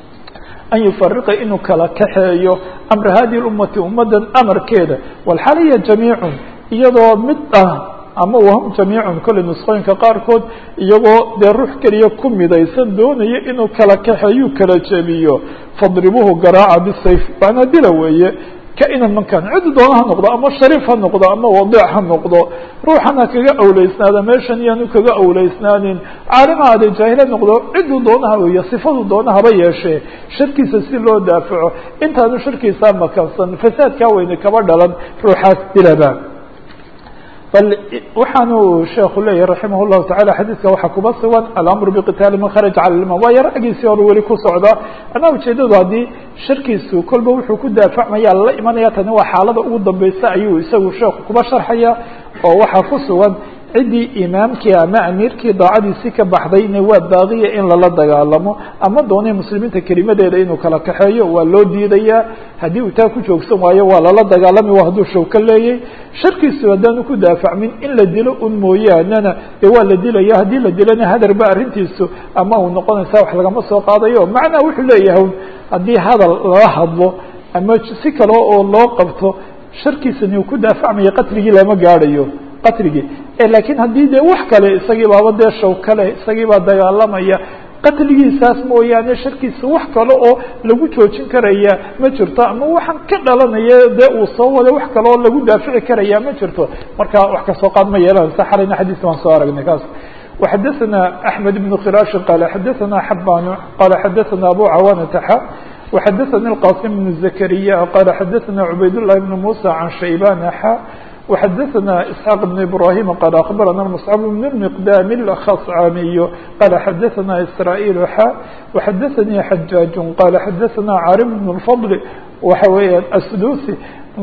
an yufariqa inuu kala kaxeeyo amra hadihi ummati ummadan amarkeeda walxaliya jamiicun iyadoo mid ah ama wahum jamiicun kolley nusqooyinka qaarkood iyagoo dee ruux keliya ku midaysan doonaya inuu kala kaxeeyuu kala jebiyo fadribuhu garaaca bisayf waana dila weeye ka-inan mankan cidi doona ha noqdo ama shariif ha noqdo ama wadiic ha noqdo ruuxan ha kaga awleysnaada meeshan iyaanu kaga awleysnaanin caalima ade jaahila noqdo ciduu doonaha weeye sifadu doona haba yeeshee sharkiisa si loo daafaco intaanu sharkiisaa makansan fasaadkaa weyne kaba dhalan ruuxaas dilaba bal waxaanu sheeku leeyahy raximah llahu tacala xadiidka waxaa kuba sugan alamru biqitaali man kharaja cala liman waa yar agiisii hore weli ku socda anaa ujeedadu haddii sharkiisu kolba wuxuu ku daafacmaya lala imanaya tani waa xaalada ugu dambeysa ayuu isagu sheeku kuba sharxaya oo waxaa ku sugan ciddii imaamkii ama amiirkii daacadiisi ka baxdayna waa baaqiya in lala dagaalamo ama doonay muslimiinta kelimadeeda inuu kala kaxeeyo waa loo diidayaa haddii uu taa ku joogsan waayo waa lala dagaalami waa hadduu shawka leeyay sharkiisu haddaanu ku daafacmin in la dilo un mooyaanena dee waa la dilaya haddii la dilana hadarba arrintiisu ama uu noqonaysa wax lagama soo qaadayo macnaha wuxuu leeyahay haddii hadal lala hadlo ama si kale oo loo qabto sharkiisani uu ku daafacmaya qatligii lama gaadhayo qatligii lakiin haddii dee wax kale isagii baaba dee shaw kale isagii baa dagaalamaya qatligiisaas mooyaane sharkiisa wax kale oo lagu joojin karaya ma jirto ama waxaan ka dhalanaya dee uu soo wada wax kale oo lagu daafici karaya ma jirto marka wax kasoo qaad ma yeelanaysa xalayna xadiiska waan soo aragnay kaas وxadaثna أحmed بن khirاش qال xadaثna xabاn qال xadaثna abu cawاnة x وxadaثnي الqاsم بن زكريا qال xadaثna عubayd اللhi بن موسى عن شhaybاn x وxadaثna إسحاq بن إبراهيم qال أخبرna مصعب بن المقدام الخصcاmiي qال xadaثna إسرائيل x وxadaثnي حجاج qال xadaثna cاrم بن الفضل waxa weeya السدوسي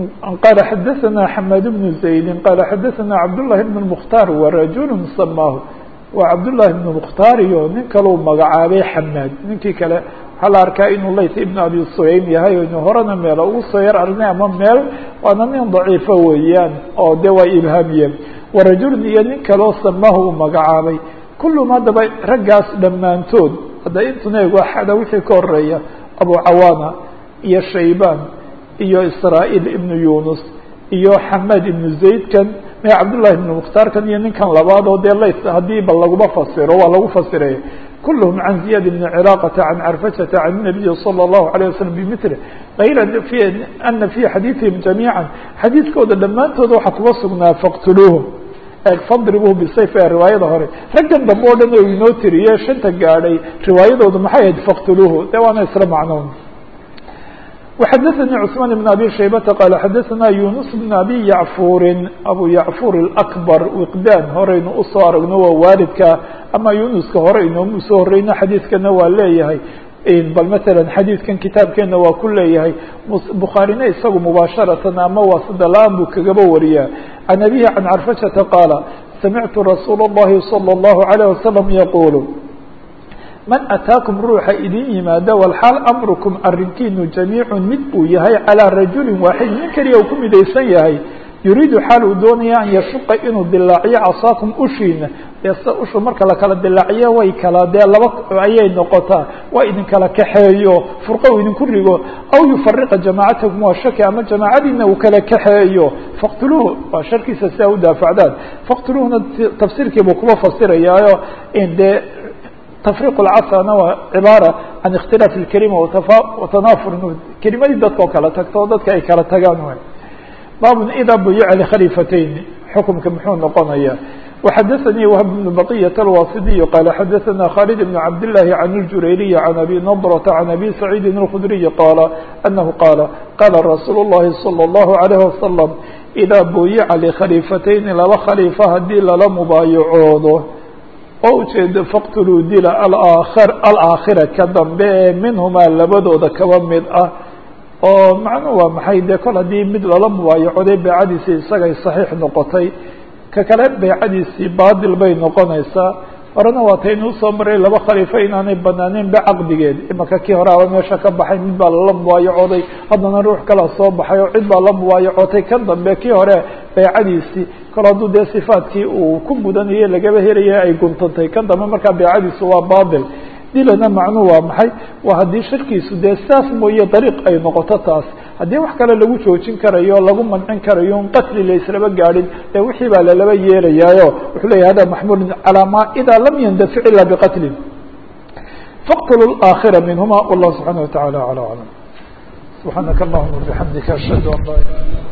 qال xadaثna حماد بن زaيد qال xadaثna cبداللahi بن المختار ورaجuل سmاh waa cabdullaahi ibnu mukhtaar iyo nin kaleu magacaabay xamaad ninkii kale waxaa la arkaa inuu layt ibn abi suyaym yahay o inu horena meelo ugu soo yar aragnay ama meel waana nin daciifo weeyaan oo de waa ibhaamiyeen warajulun iyo nin kaleo samahu uu magacaabay kullum haddaba raggaas dhammaantood hadda intuna eego axada wixii ka horeeya abu cawaana iyo shaybaan iyo israa'iil ibnu yunus iyo xamaad ibnu zaydkan me cabdullahi ibnu mukhtaarkan iyo ninkan labaad oo dee lays haddii ba laguma fasiro waa lagu fasiray kulluhum can ziyad ibni ciraaqata can carfajata can nabiyi salى اllahu alayه wasalam bimili ayra ana fi xadiiثihim jamiica xadiidkooda dhammaantooda waxaa kuga sugnaa faqtuluuhum fadribuhu bisayf ee riwaayada hore raggan dambe o dhan oo inoo tiriye shanta gaadhay riwaayadoodu maxay ahayd faqtuluuhu de waana isla macnoon وxadaثnي cثmaan بن abi shaybata qal xadaثna yunus بn abi yacfuri abu yacfur الأكbar wiqdan horeynu usoo aragno waa waalidka ama yunuska hore inoomu soo horeyno xadiidkana waa leeyahay bal mثalا xadiidkan kitaabkeena waa ku leeyahay bukhaarina isagu mubaasharatan ama waa sidala-aan buu kagaba wariyaa can abihi can carfashata qaala samictu rasuul الlahi salى الlahu عalيه wasalam yaqul man ataakum ruuxa idin yimaada walxaal amrukum arrinkiinu jamiicun mid uu yahay calىa rajulin waaxid nin keliya uu ku midaysan yahay yuriidu xaal uu doonaya an yashuqa inuu dilaaciyo casaakum ushiina dee se ushu marka lakala dilaaciyo way kala dee laba ayay noqotaa waa idinkala kaxeeyo furqa uu idinku rigo aw yufariqa jamaacatakum waa shaki ama jamaacadiina uu kala kaxeeyo faqtuluuhu waa sharkiisa si a u daafacdaan faqtuluuhuna tafsiirkiibuu kuba fasirayaayo dee tfriq اlcasana waa cibaara can اkhtilaaf اlkelima watanafur kelimadii dadka oo kala tagto oo dadka ay kala tagaan baabun idaa buyica likhaliifatayn xukumka muxuu noqonaya وxadثnي وهب بن بقية الواصدي قال xdثna خالد بن عبد الله عن الجurayري عن أbي نضرة عن أbي سعيد الخdري قال أنه قال qال رsuuل اللhi صلى الله عليه وسلم إdا buyica لkhليفتين laba khليفة hadii lala mubaayacoodo oo ujeedo faqtuluu dila alaakhira ka dambe ee minhumaa labadooda kaba mid ah oo macnuhu waa maxay dee kol haddii mid lala mubaayacoday beecadiisi isagay صaxiix noqotay ka kale beecadiisii baadil bay noqonaysaa horena waa taynuu soo maray laba khaliifo inaanay banaaneyn ba caqdigeed imaka kii hore aba meesha ka baxay mid baa lala mubaayacooday haddana ruux kalaa soo baxay oo cid baa la mubaayacotay kan dambe kii hore beecadiisii kol hadduu dee sifaadkii uu ku mudanayay lagaba helaya ay guntantay kan dambe markaa beecadiisu waa baadil dilana macnuhu waa maxay waa haddii shirkiisu dee saas mooye dariiq ay noqoto taas haddii wax kale lagu joojin karayo lagu mancin karayo un qatli laislaba gaadhin dee wixii baa lalaba yeelayaayo wuxuu leyahy hada maxmulun calaa ma idaa lam yandafic ila biqatlin faqtulu aakhira minhuma wallahu subxaana wataعala alى aclam subxaanaka allahuma bixamdika ashhadu an laa ilaha